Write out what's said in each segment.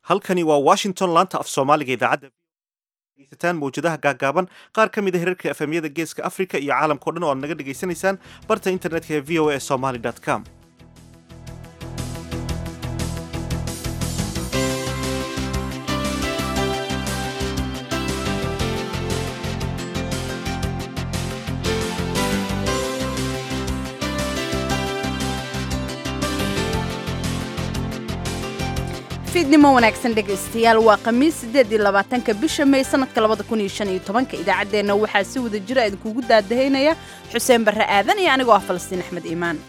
halkani waa washington laanta af soomaaliga idaacadda degeysataan mawjadaha gaagaaban qaar ka mid a hirarka efemyada geeska africa iyo caalamkao dhan oo aad naga dhegaysanaysaan barta internetka ee v o a somaly com fiidnimo wanaagsan dhegaystayaal waa khamiis siddeed iyo labaatanka bisha may sanadka labada kun iyo shan iyo tobanka idaacaddeenna waxaa si wada jira idinkugu daadahaynaya xuseen barre aadan iyo anigoo ah falastiin axmed iimaan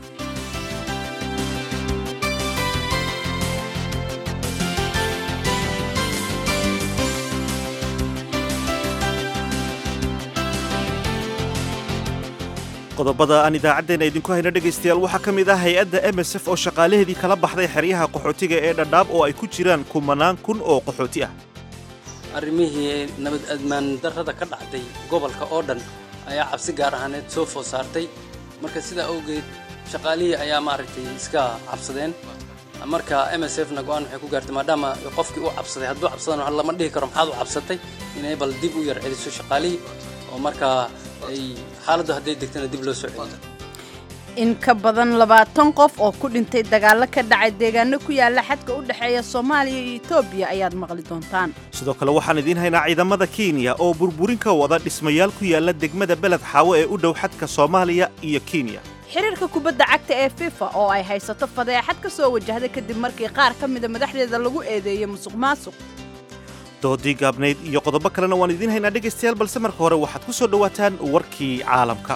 qodobada aan idaacaddeenna idinku hayno dhegaystayaal waxaa ka mid ah hay-adda m s f oo shaqaalaheedii kala baxday xeryaha qaxootiga ee dhadhaab oo ay ku jiraan kumanaan kun oo qaxooti ah arrimihii nabad admaan darrada ka dhacday gobolka oo dhan ayaa cabsi gaar ahaaneed soo food saartay marka sidaa awgeed shaqaalihii ayaa maaragtay iska cabsadeen marka m s f na go-aan waxay ku gaartay maadaama qofkii u cabsaday hadduu cabsadana lama dhihi karo maxaad u cabsatay inay bal dib u yar celiso shaqaalihii oo markaa ay xaaladdu hadday degtana dib loo soo celiyo in ka badan labaatan qof oo ku dhintay dagaallo ka dhacay deegaano ku yaala xadka u dhexeeya soomaaliya iyo etoobiya ayaad maqli doontaan sidoo kale waxaan idiin haynaa ciidamada kenya oo burburin ka wada dhismayaal ku yaala degmada beled xaawo ee u dhow xadka soomaaliya iyo kenya xiriirka kubadda cagta ee fifa oo ay haysato fadeexad ka soo wajahday kadib markii qaar ka mida madaxdeeda lagu eedeeyey musuq maasuq doodii gaabnayd iyo qodobo kalena waan idiin haynaa dhegaystayaal balse marka hore waxaad ku soo dhowaataan warkii caalamka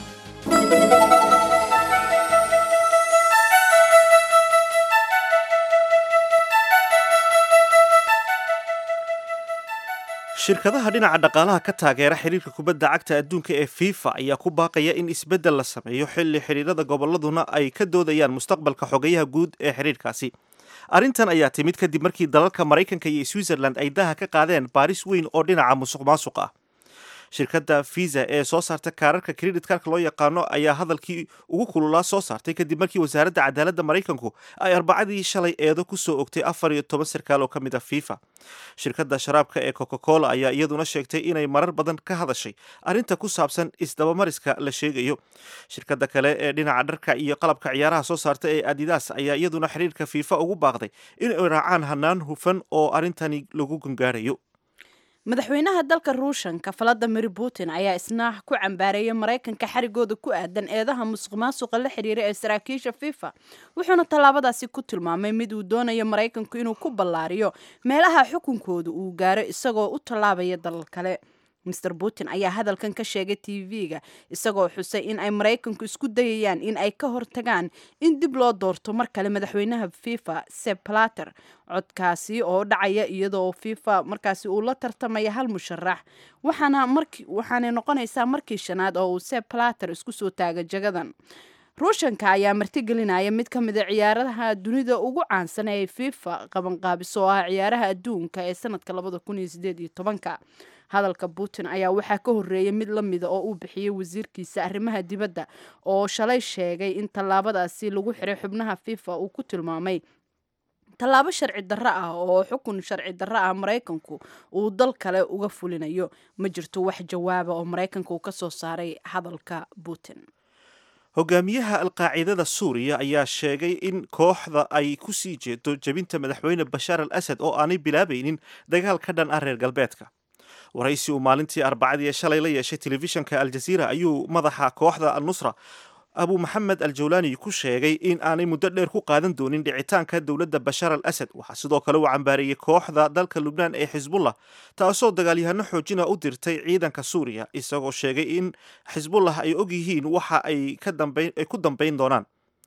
shirkadaha dhinaca dhaqaalaha ka taageera xiriirka kubadda cagta adduunka ee fifa ayaa ku baaqaya in isbeddel la sameeyo xilli xidhiirada gobolladuna ay ka doodayaan mustaqbalka xogayaha guud ee xidhiirkaasi arrintan ayaa timid kadib markii dalalka maraykanka iyo switzerland ay daha ka qaadeen baaris weyn oo dhinaca musuq maasuq ah shirkadda visa ee soo saarta kaararka credit karka loo yaqaano ayaa hadalkii ugu kululaa soo saartay kadib markii wasaaradda cadaaladda maraykanku ay arbacadii shalay eedo ku soo ogtay afar iyo toban sarkaal oo ka mid ah fifa shirkadda sharaabka ee coca cola ayaa iyaduna sheegtay inay marar badan ka hadashay arrinta ku saabsan isdabamariska la sheegayo shirkadda kale ee dhinaca dharka iyo qalabka ciyaaraha soo saarta ee adidas ayaa iyaduna xiriirka fifa ugu baaqday inay raacaan hanaan hufan oo arrintani lagu gangaarayo madaxweynaha dalka ruushanka valadimir putin ayaa isna ku cambaareeyay maraykanka xarigooda ku aadan eedaha musuq maasuqa la xiriira ee saraakiisha fifa wuxuuna tallaabadaasi ku tilmaamay mid uu doonayo maraykanku inuu ku ballaariyo meelaha xukunkooda uu gaaro isagoo u tallaabaya dalal kale master putin ayaa hadalkan ka sheegay t v-ga isagoo xusay in ay maraykanku isku dayayaan in ay ka hortagaan in dib loo doorto mar kale madaxweynaha fifa seb plater codkaasi oo dhacaya iyadoo fifa markaasi uu la tartamaya hal musharax waxaana marki waxaanay noqonaysaa markii shanaad oo uu seb plater isku soo taaga jagadan ruushanka ayaa martigelinaya mid ka mida ciyaaraha dunida ugu caansan ee fifa qabanqaabiso oo ah ciyaaraha adduunka ee sanadka labada kun iyo sideed iyo tobanka hadalka putin ayaa waxaa ka horreeyay mid la mida oo uu bixiyey wasiirkiisa arrimaha dibadda oo shalay sheegay in tallaabadaasi lagu xiray xubnaha fifa uu ku tilmaamay tallaabo sharci darro ah oo xukun sharci darro ah maraykanku uu dal kale uga fulinayo ma jirto wax jawaaba oo maraykanka uu ka soo saaray hadalka putin hogaamiyaha alqaacidada suuriya ayaa sheegay in kooxda ay ku sii jeedo jebinta madaxweyne bashaar al asad oo aanay bilaabaynin dagaal ka dhan ah reer galbeedka waraysi uu maalintii arbacadii ee shalay la yeeshay telefishanka aljaziira ayuu madaxa kooxda al-nusra abu maxamed al jawlaani ku sheegay in aanay muddo dheer ku qaadan doonin dhicitaanka dowladda bashaar al asad waxaa sidoo kale uu cambaareeyey kooxda dalka lubnaan ee xisbullah taasoo dagaalyahano xoojina u dirtay ciidanka suuriya isagoo sheegay in xisbullah ay og yihiin waxa ay ku dambayn doonaan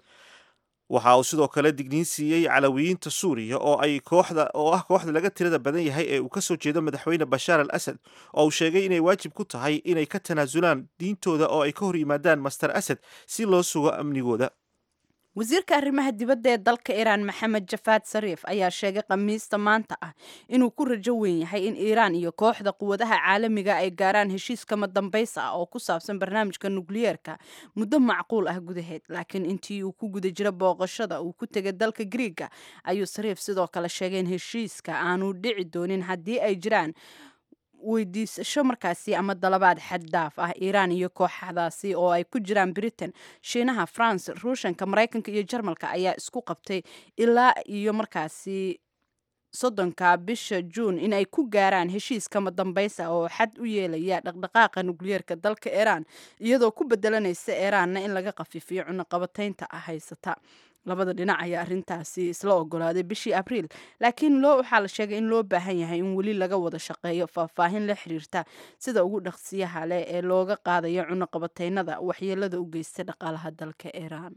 waxa uu sidoo kale digniin siiyey calawiyiinta suuriya oo ay kooxda oo ah kooxda laga tirada badan yahay ee uu ka soo jeedo madaxweyne bashaar al asad oo uu sheegay inay waajib ku tahay inay ka tanaasulaan diintooda oo ay ka hor yimaadaan master asad si loo sugo amnigooda wasiirka arrimaha dibadda ee dalka iiraan maxamed jafaad sariif ayaa sheegay khamiista maanta ah inuu ku rajo weyn yahay in iiraan iyo kooxda quwadaha caalamiga ay gaaraan heshiis kama dambaysa ah oo ku saabsan barnaamijka nukliyeerka muddo macquul ah gudaheed laakiin intii uu ku guda jiro booqashada uu ku tegay dalka griiga ayuu sariif sidoo kale sheegay in heshiiska aanu dhici doonin haddii ay jiraan weydiisasho markaasi ama dalabaad xaddaaf ah iiraan iyo kooxdaasi oo ay ku jiraan britain shiinaha france ruushanka maraykanka iyo jarmalka ayaa isku qabtay ilaa iyo markaasi soddonka bisha juun in ay ku gaaraan heshiis kama dambaysa oo xad u yeelaya dhaqdhaqaaqa nukliyeerka dalka iiraan iyadoo ku bedelanaysa iiraanna in laga qafiifiyo cunaqabataynta ah haysata labada dhinac ayaa arintaasi isla ogolaaday bishii abriil laakiin loo waxaa la sheegay in loo baahan yahay in weli laga wada shaqeeyo faahfaahin la xiriirta sida ugu dhaqsiyaha leh ee looga qaadayo cunaqabataynada waxyeelada u geysta dhaqaalaha dalka iiraan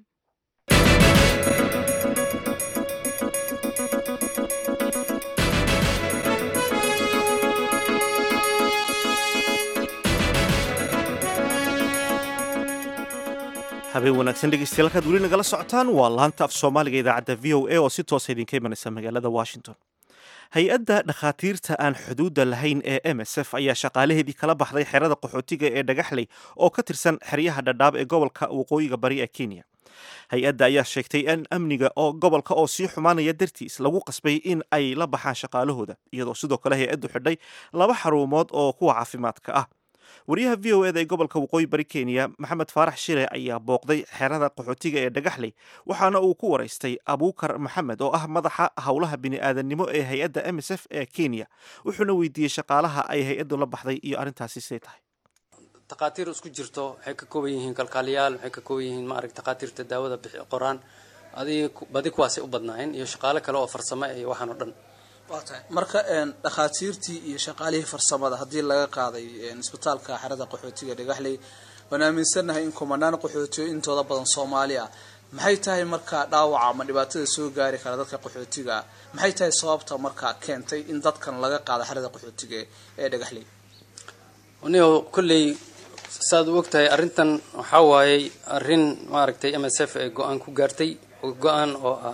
habeen wanaagsan dhegeystayaal halkaad weli nagala socotaan waa laanta af soomaaliga idaacadda v o a oo si toosa idinka imanaysa magaalada washington hay-adda dhakhaatiirta aan xuduudda lahayn ee m s f ayaa shaqaalaheedii kala baxday xerada qaxootiga ee dhagaxley oo ka tirsan xeryaha dhadhaab ee gobolka waqooyiga bari ee kenya hay-adda ayaa sheegtay in amniga oo gobolka oo sii xumaanaya dartiis lagu qasbay in ay la baxaan shaqaalahooda iyadoo sidoo kale hay-addu xidhay laba xarumood oo kuwa caafimaadka ah wariyaha v o eda ee gobolka waqooyi bari kenya maxamed faarax shire ayaa booqday xerada qaxootiga ee dhagaxley waxaana uu ku waraystay abuukar maxamed oo ah madaxa howlaha bini'aadanimo ee hay-adda m s f ee kenya wuxuuna weydiiyey shaqaalaha ay hay-addu la baxday iyo arrintaasi siday tahay takhaatiir isku jirto waxay ka kooban yihiin kalkaaliyaal waxay ka kooban yihiin maarag takhaatiirta daawada bixi qoraan adig badi kuwaasay u badnaayeen iyo shaqaale kale oo farsamo iyo waxaan oo dhan waa tahay marka dhakhaatiirtii iyo shaqaalihii farsamada haddii laga qaaday isbitaalka xerada qaxootiga dhagaxley waan aaminsannahay in kumanaan qaxootiyo intooda badan soomaali ah maxay tahay markaa dhaawaca ama dhibaatada soo gaari kara dadka qaxootiga ah maxay tahay sababta markaa keentay in dadkan laga qaado xerada qaxootiga ee dhagaxley nigo kolley saad u ogtahay arrintan waxaa waayey arrin maaragtay m s f ee go-aan ku gaartay go-aan oo ah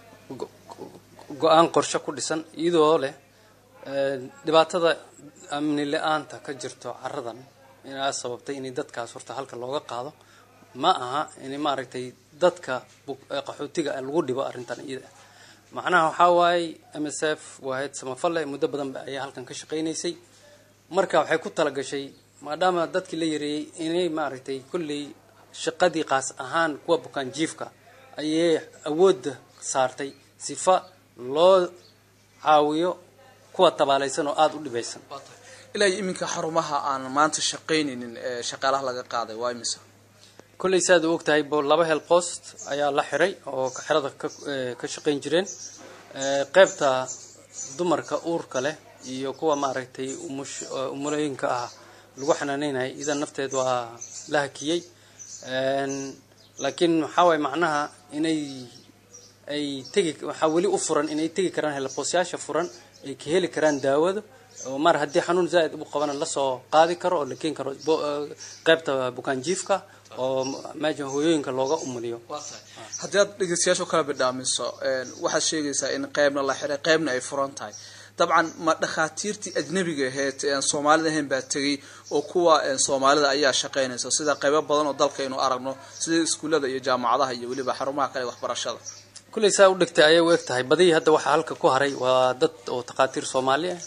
go-aan qorshe ku dhisan iyadoo leh dhibaatada amni la-aanta ka jirto caradan inaa sababtay in dadkaas horta halka looga qaado ma aha in maaragtay dadka qaxootiga lagu dhibo arrintan iyada macnaha waxaa waaye m s f waahayd samafale muddo badan ayaa halkan ka shaqaynaysay marka waxay ku talagashay maadaama dadkii la yareeyey inay maaragtay kolley shaqadii qaas ahaan kuwa bukaan jiifka ayay awoodda saartay sifa loo caawiyo kuwa tabaalaysan oo aada u dhibaysan ilaa iyo iminka xarumaha aan maanta shaqaynaynin ee shaqaalaha laga qaaday waa imisa kolley saad u ogtahay bo laba hel post ayaa la xiray oo xerada ka shaqayn jireen qeybta dumarka uurka leh iyo kuwa maaragtay umush umulooyinka ah lagu xanaaneynayo idan nafteed waa la hakiyey laakiin waxaa waay macnaha inay ay tegi waxaa weli u furan inay tegi karaan helboosyaasha furan ay ka heli karaan daawada oo mar haddii xanuun zaaid u qabana lasoo qaadi karo oo la keeni karo qeybta bukaan jiifka oo meesha hooyooyinka looga umuliyo haddii aad dhegeystayaasha kala bidhaamiso waxaad sheegaysaa in qeybna la xiray qeybna ay furan tahay dabcan ma dhakhaatiirtii ajnabiga aheyd aan soomaalida ahayn baa tegey oo kuwa soomaalida ayaa shaqaynaysa sida qaybo badan oo dalka aynu aragno sida iskuullada iyo jaamacadaha iyo weliba xarumaha kale waxbarashada kulley saa u dhigtay ayay u eg tahay badii hadda waxaa halka ku haray waa dad oo takhaatiir soomaali ah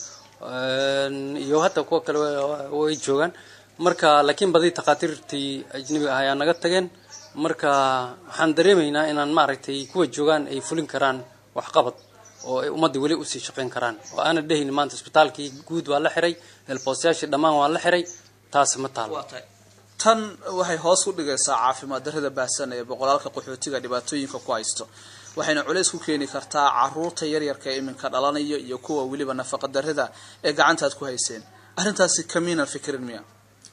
iyo hadda kuwa kale way joogaan marka laakiin badii takhaatiirtii ajnabiga ah ayaa naga tageen marka waxaan dareemaynaa inaan maaragtay kuwa joogaan ay fulin karaan waxqabad oo ay ummadda weli usii shaqayn karaan oo aana dhehayn maanta isbitaalkii guud waa la xiray helboosyaashii dhammaan waa la xiray taasi ma taalo tan waxay hoos u dhigaysaa caafimaad darrada baahsan ee boqolaalka qaxootiga dhibaatooyinka ku haysto waxayna culays ku keeni kartaa caruurta yaryarka ee iminka dhalanaya iyo kuwa weliba nafaqa darrada ee gacantaad ku hayseen arrintaasi kamiinan fikirin miya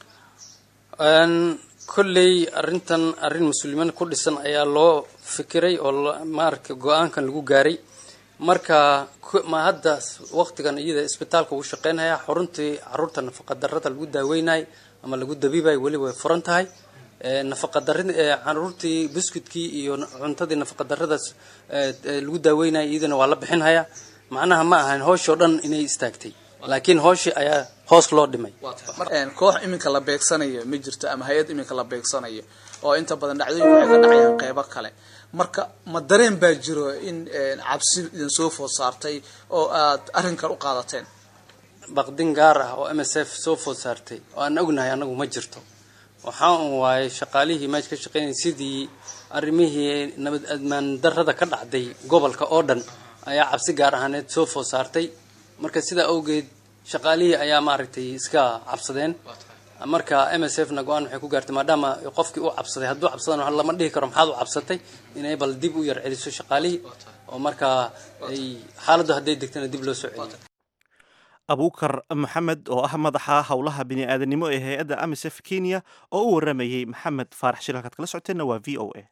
kolley arrintan arrin muslimiin ku dhisan ayaa loo fikiray oo maaragta go-aankan lagu gaaray marka ma hadda waqtigan iyada isbitaalka uu shaqeynaya xuruntii caruurta nafaqa darrada lagu daaweynay ama lagu dabiibay weli way furan tahay nafaqadarri caruurtii biscuitkii iyo cuntadii nafaqadarradaas lagu daaweynaya iyadana waa la bixinhayaa macnaha ma ahan hooshoo dhan inay istaagtay laakiin hooshii ayaa hoos loo dhimay koox iminka la beegsanayo ma jirto ama hay-ad iminka la beegsanayo oo inta badan dhacdooyinku waxay ka dhacayaan qeybo kale marka ma dareen baa jiro in cabsi idin soo food saartay oo aad arrinkan u qaadateen baqdin gaar ah oo m s f soo food saartay oo aan ognahay annagu ma jirto waxaa un waayay shaqaalihii meesha ka shaqeynaya sidii arrimihii nabad admaan darrada ka dhacday gobolka oo dhan ayaa cabsi gaar ahaaneed soo food saartay marka sidaa awgeed shaqaalihii ayaa maaragtay iska cabsadeen marka m s f na go-aan waxay ku gaartay maadaama qofkii u cabsaday hadduu cabsadana lama dhihi karo maxaad u cabsatay inay bal dib u yar celiso shaqaalihii oo markaa ay xaaladdu hadday degtana dib loo soo celiyo abuukar maxamed oo ah madaxa howlaha bini'aadanimo ee hay-adda amisef kenya oo u waramayey maxamed faarax shil halkaad kala socoteenna waa v o a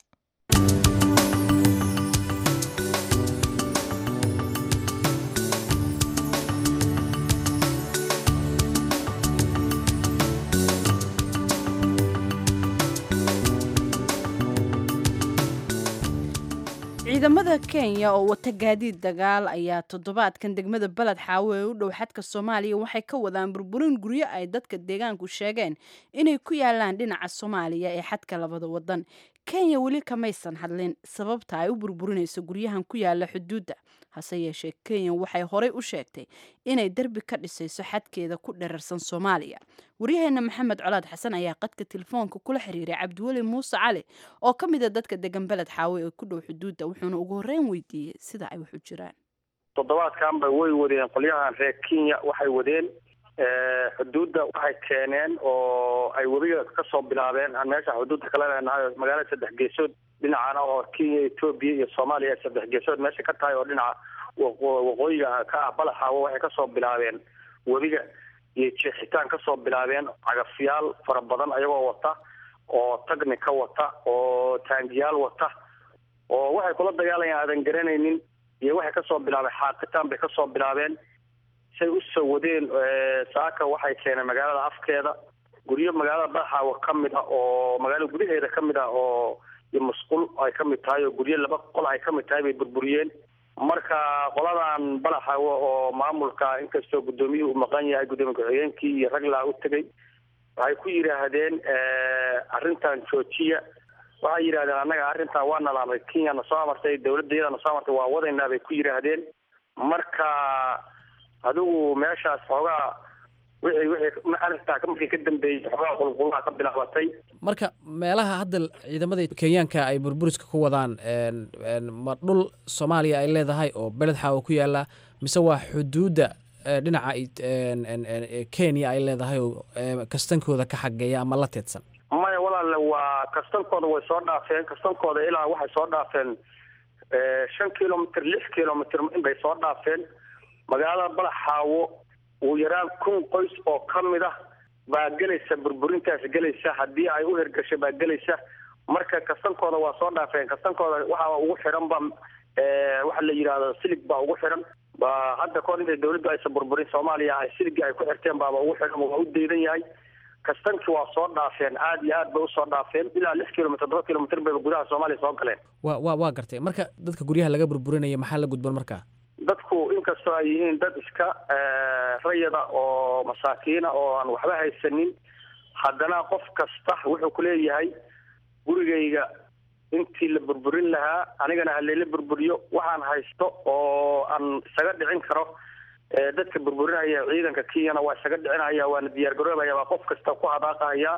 ciidamada kenya oo wata gaadiid dagaal ayaa toddobaadkan degmada beled xaawo ee u dhow xadka soomaaliya waxay ka wadaan burburin guryo ay dadka deegaanku sheegeen inay ku yaalaan dhinaca soomaaliya ee xadka labada wadan kenya weli kamaysan hadlin sababta ay u burburinayso guryahan ku yaala xuduudda hase yeeshee kenya waxay horey u sheegtay inay derbi ka dhisayso xadkeeda ku dherarsan soomaaliya waryaheena maxamed colaad xasan ayaa qadka telefoonka kula xiriiray cabdiweli muuse cali oo ka mid a dadka degan beled xaawe ee ku dhow xuduudda wuxuuna ugu horreyn weydiiyey sida ay wax u jiraan toddobaadkanba way wadeen qolyahan reer kenya waxay wadeen xuduudda waxay keeneen oo ay webiga kasoo bilaabeen aan meesha xuduudda kala leenahay magaalada saddex geesood dhinacana oo kenya etoobiya iyo soomaaliya ay saddex geesood meesha ka tahay oo dhinaca waqooyiga ka ah balaxaawo waxay kasoo bilaabeen webiga iyo jeexitaan kasoo bilaabeen cagafyaal fara badan ayagoo wata oo tagni ka wata oo taangiyaal wata oo waxay kula dagaalayaan aadan garanaynin iyo waxay kasoo bilaabeen xaaqitaan bay kasoo bilaabeen say usoo wadeen saaka waxay keeneen magaalada afkeeda guryo magaalada balaxaawo ka mid ah oo magaalada gudaheeda ka mid ah oo iyo musqul ay ka mid tahay oo guryo laba qol ay ka mid tahay bay burburiyeen marka qoladan balaxaawo oo maamulka inkastoo guddoomiyuhu uu maqan yahay guddoomiye ku-xigeenkii iyo raglaa u tegay waxay ku yidhaahdeen arrintan joojiya waxay yidhahdeen annaga arrintan waa nalaamay kenya na soo amartay dawladdeeda na soo amartay waa wadaynaa bay ku yidhaahdeen marka adigu meeshaas xoogaa wixii wixii arrintaa markii ka dambeeyey xoogaa qulqulaha ka bilaabatay marka meelaha hadda ciidamada kenyaanka ay burburiska ku wadaan ma dhul soomaaliya ay leedahay oo beled xaawo ku yaala mise waa xuduudda dhinaca kenya ay leedahay oo kastankooda ka xageeya ama la teedsan maya walaale waa kastankooda way soo dhaafeen kastankooda ilaa waxay soo dhaafeen shan kilomitr lix kilomitr inbay soo dhaafeen magaalada balaxaawo uu yaraan kun qoys oo ka mid ah baa gelaysa burburintaas gelaysa haddii ay u hirgasho baa gelaysa marka kastankooda waa soo dhaafeen kastankooda waxaa ugu xiran ba waxa la yidhahdo silig baa ugu xiran ba hadda kahor intay dawladdu aysan burburin soomaaliya ay siligii ay ku xirteen baaba ugu xiran waa u daydan yahay kastankii waa soo dhaafeen aada iyo aad bay usoo dhaafeen ilaa lix kilomitr todoba kilomitr bayba gudaha soomaaliya soo galeen wa wa waa gartay marka dadka guryaha laga burburinaya maxaa la gudban markaa dadku inkastoo ay yihiin dad iska rayada oo masaakiina oo aan waxba haysanin haddana qof kasta wuxuu ku leeyahay gurigayga intii la burburin lahaa anigana halayla burburiyo waxaan haysto oo aan isaga dhicin karo dadka burburinaya ciidanka kenyana waa isaga dhicinaya waana diyaar garoobaya waa qof kasta ku hadaaqahaya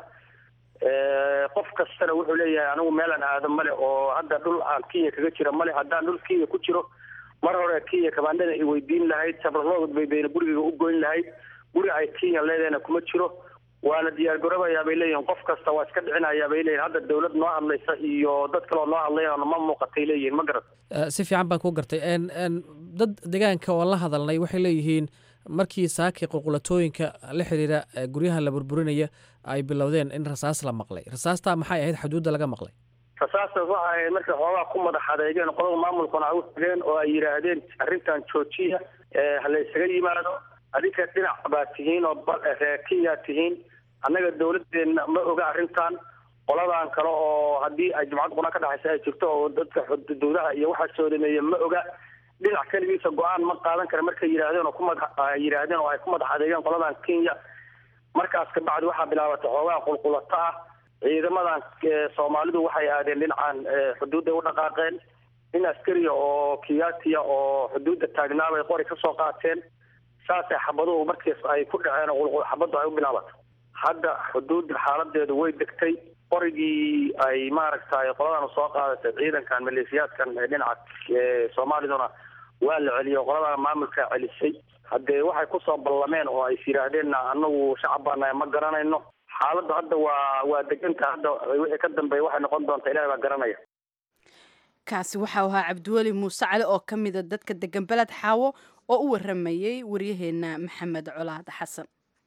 qof kastana wuxuu leeyahay anigu meelaan aado male oo hadda dhul aan kenya kaga jira male haddaan dhul kenya ku jiro mar hore kenya kabaandhada ay weydiin lahayd sabralood bay bayna gurigayga u goyn lahayd guri ay kenya leedahayna kuma jiro waana diyaar garoobayaa bay leeyihin qof kasta waa iska dhicinayaa bay leeyihin hadda dawlad noo hadlaysa iyo dad kaloo noo hadlaya ma muuqatay leeyihin ma garat si fiican baan ku gartay dad deegaanka oo la hadalnay waxay leeyihiin markii saakii qulqulatooyinka la xiriira guryaha la burburinaya ay bilowdeen in rasaas la maqlay rasaastaa maxay ahayd xuduudda laga maqlay rasaastas waxa ahayd markay xoogaa ku madax adeegeen qolada maamulkuna ay u tageen oo ay yidhaahdeen arrintan joojiya hala isaga yimaado adinka dhinac baa tihiin oo reer kenya tihiin annaga dawladdeena ma oga arrintan qoladan kale oo haddii ay jumcad quna ka dhexaysa ay jirto oo dadka xuduudaha iyo waxaa soodameeya ma oga dhinac keligiisa go-aan ma qaadan kara markay yidhaahdeen oo kumada yidhaahdeen oo ay ku madax adeegeen qoladan kenya markaas kabacdi waxaa bilaabatay xoogaa qulqulato ah ciidamadan soomaalidu waxay aadeen dhinacan xuduudday u dhaqaaqeen nin askariya oo kiyaatiya oo xuduudda taagnaabay qori ka soo qaateen saasay xabaduhu markiis ay ku dhaceen oo xabaddu ay u bilaabatay hadda xuduudda xaaladeedu way degtay qorigii ay maaragtay qoladan soo qaadatay ciidankan maleeshiyaadkan dhinaca soomaaliduna waa la celiyo qoladan maamulka celisay haddee waxay kusoo ballameen oo ay yidhaahdeenna anagu shacab baanahay ma garanayno xaaladdu hadda waa waa deganta hadda wixii ka dambeeya waxay noqon doontaa ilahi baa garanaya kaasi waxau ahaa cabdiweli muuse cali oo ka mida dadka degan beled xaawo oo u waramayey waryaheena maxamed colaad xasan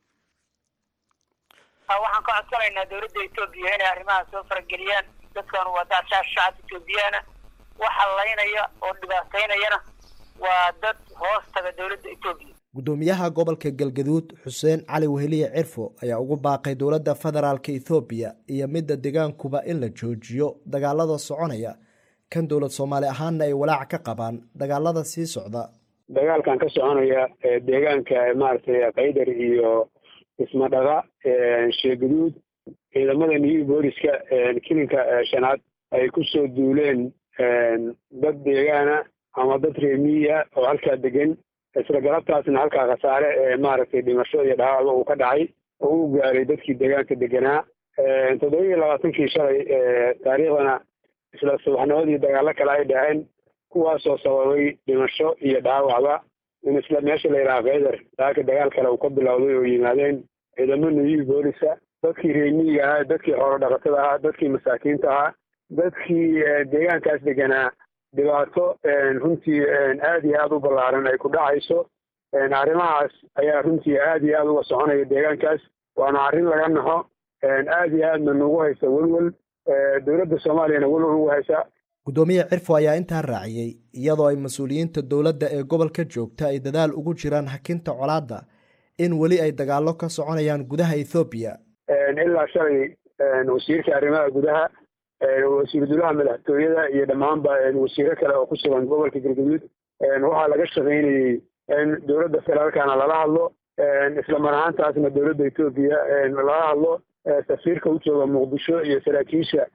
waxaan ka codsanaynaa dawladda etoobiya inay arrimaha soo farageliyaan dadkan waa dad shacab etoobiyaana waxa laynaya oo dhibaataynayana waa dad hoos taga dawladda etoobiya gudoomiyaha gobolka galgaduud xuseen cali weheliye cirfo ayaa ugu baaqay dowladda federaalk ethoobiya iyo midda degaankuba in la joojiyo dagaalada soconaya kan dowlad soomaali ahaanna ay walaac ka qabaan dagaalada sii socda dagaalkan ka soconaya deegaanka maaragtay kaydar iyo ismadhaga sheegaduud ciidamada new booliska kilinka shanaad ay ku soo duuleen dad deegaana ama dad reemiya oo halkaa degan isla galabtaasna halkaa khasaare ee maaragtay dhimasho iyo dhaawacba uu ka dhacay oo u gaaray dadkii deegaanka deganaa toddoba iyo labaatankii shalay taariikhdana isla subaxnimadii dagaalo kale ay dhaceen kuwaasoo sababay dhimasho iyo dhaawacba in isla meesha la yidhaha kaydar daaka dagaal kale uu ka bilowday oo yimaadeen ciidamo new boolisa dadkii reemiyiga ahaa dadkii xoolo dhaqatada ahaa dadkii masaakiinta ahaa dadkii deegaankaas deganaa dhibaato runtii aada iyo aada u ballaaran ay ku dhacayso arrimahaas ayaa runtii aada iyo aada uga soconaya deegaankaas waana arrin laga naxo aada iyo aadna nagu haysa welwel dowladda soomaaliyana welwel ugu haysa guddoomiye cirfo ayaa intaa raaciyey iyadoo ay mas-uuliyiinta dowladda ee gobolka joogta ay dadaal ugu jiraan hakinta colaadda in weli ay dagaallo ka soconayaan gudaha ethoobiya ilaa shalay wasiirka arrimaha gudaha wasiiru dulaha madaxtooyada iyo dhammaanba wasiiro kale oo ku sugan gobolka galgaduud waxaa laga shaqaynayey in dowladda federaalkana lala hadlo isla mar ahaantaasna dowladda etoobiya lala hadlo safiirka u jooga muqdisho iyo saraakiisha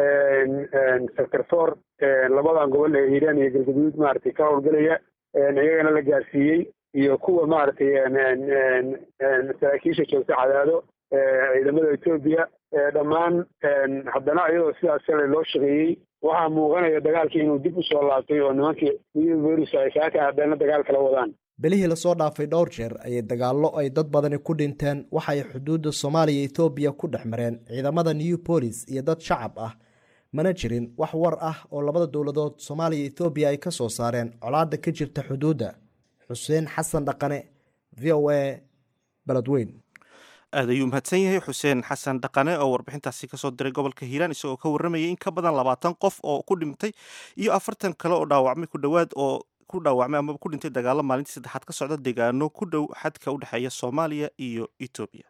sector four labadan gobol ee hiiraan iyo galgaduud maaragtay ka howlgelaya iyagana la gaarsiiyey iyo kuwa maaragtay saraakiisha joogta cadaado ciidamada etoobiya dhammaan haddana iyadoo sidaas shalay loo shaqeeyey waxaa muuqanaya dagaalkii inuu dib u soo laabtay oo nimankii new bolis ay saaka haddana dagaal kala wadaan bilihii lasoo dhaafay dhowr jeer ayay dagaallo ay dad badani ku dhinteen waxa ay xuduudda soomaaliya ethoobiya ku dhex mareen ciidamada new bolis iyo dad shacab ah mana jirin wax war ah oo labada dowladood soomaaliya ethoobiya ay ka soo saareen colaadda ka jirta xuduudda xuseen xasan dhaqane v o a beledweyn aad ayuu mahadsan yahay xuseen xasan dhaqane oo warbixintaasi kasoo diray gobolka hiiraan isagoo ka warramayay in ka badan labaatan qof oo ku dhintay iyo afartan kale oo dhaawacmay ku dhowaad oo ku dhaawacmay amaba ku dhintay dagaalo maalintii saddexaad ka socda deegaano ku dhow xadka u dhexeeya soomaaliya iyo etoobiya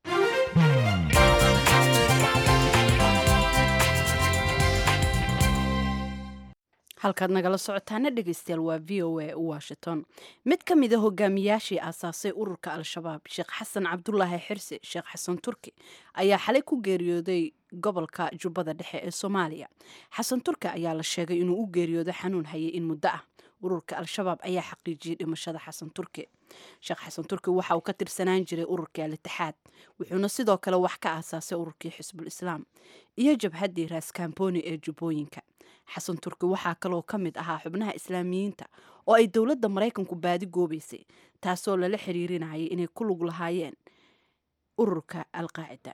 halkaad nagala socotaana dhegeystayaal waa v o a washington mid ka mid a hogaamiyaashii aasaasay ururka al-shabaab sheekh xasan cabdulaahi xirse sheekh xasan turki ayaa xalay ku geeriyooday gobolka jubbada dhexe ee soomaaliya xasan turki ayaa la sheegay inuu u geeriyooday xanuun hayay in muddo ah ururka al-shabaab ayaa xaqiijiyey dhimashada xasan turki sheekh xasan turki waxa uu ka tirsanaan jiray ururkii al-itixaad wuxuuna sidoo kale wax ka aasaasay ururkii xisbul islaam iyo jabhaddii raaskaamboni ee jubbooyinka xasan turki waxaa kaloo ka mid ahaa xubnaha islaamiyiinta oo ay dowladda maraykanku baadi goobaysay taasoo lala xiriirinayay inay ku lug lahaayeen ururka alqaacida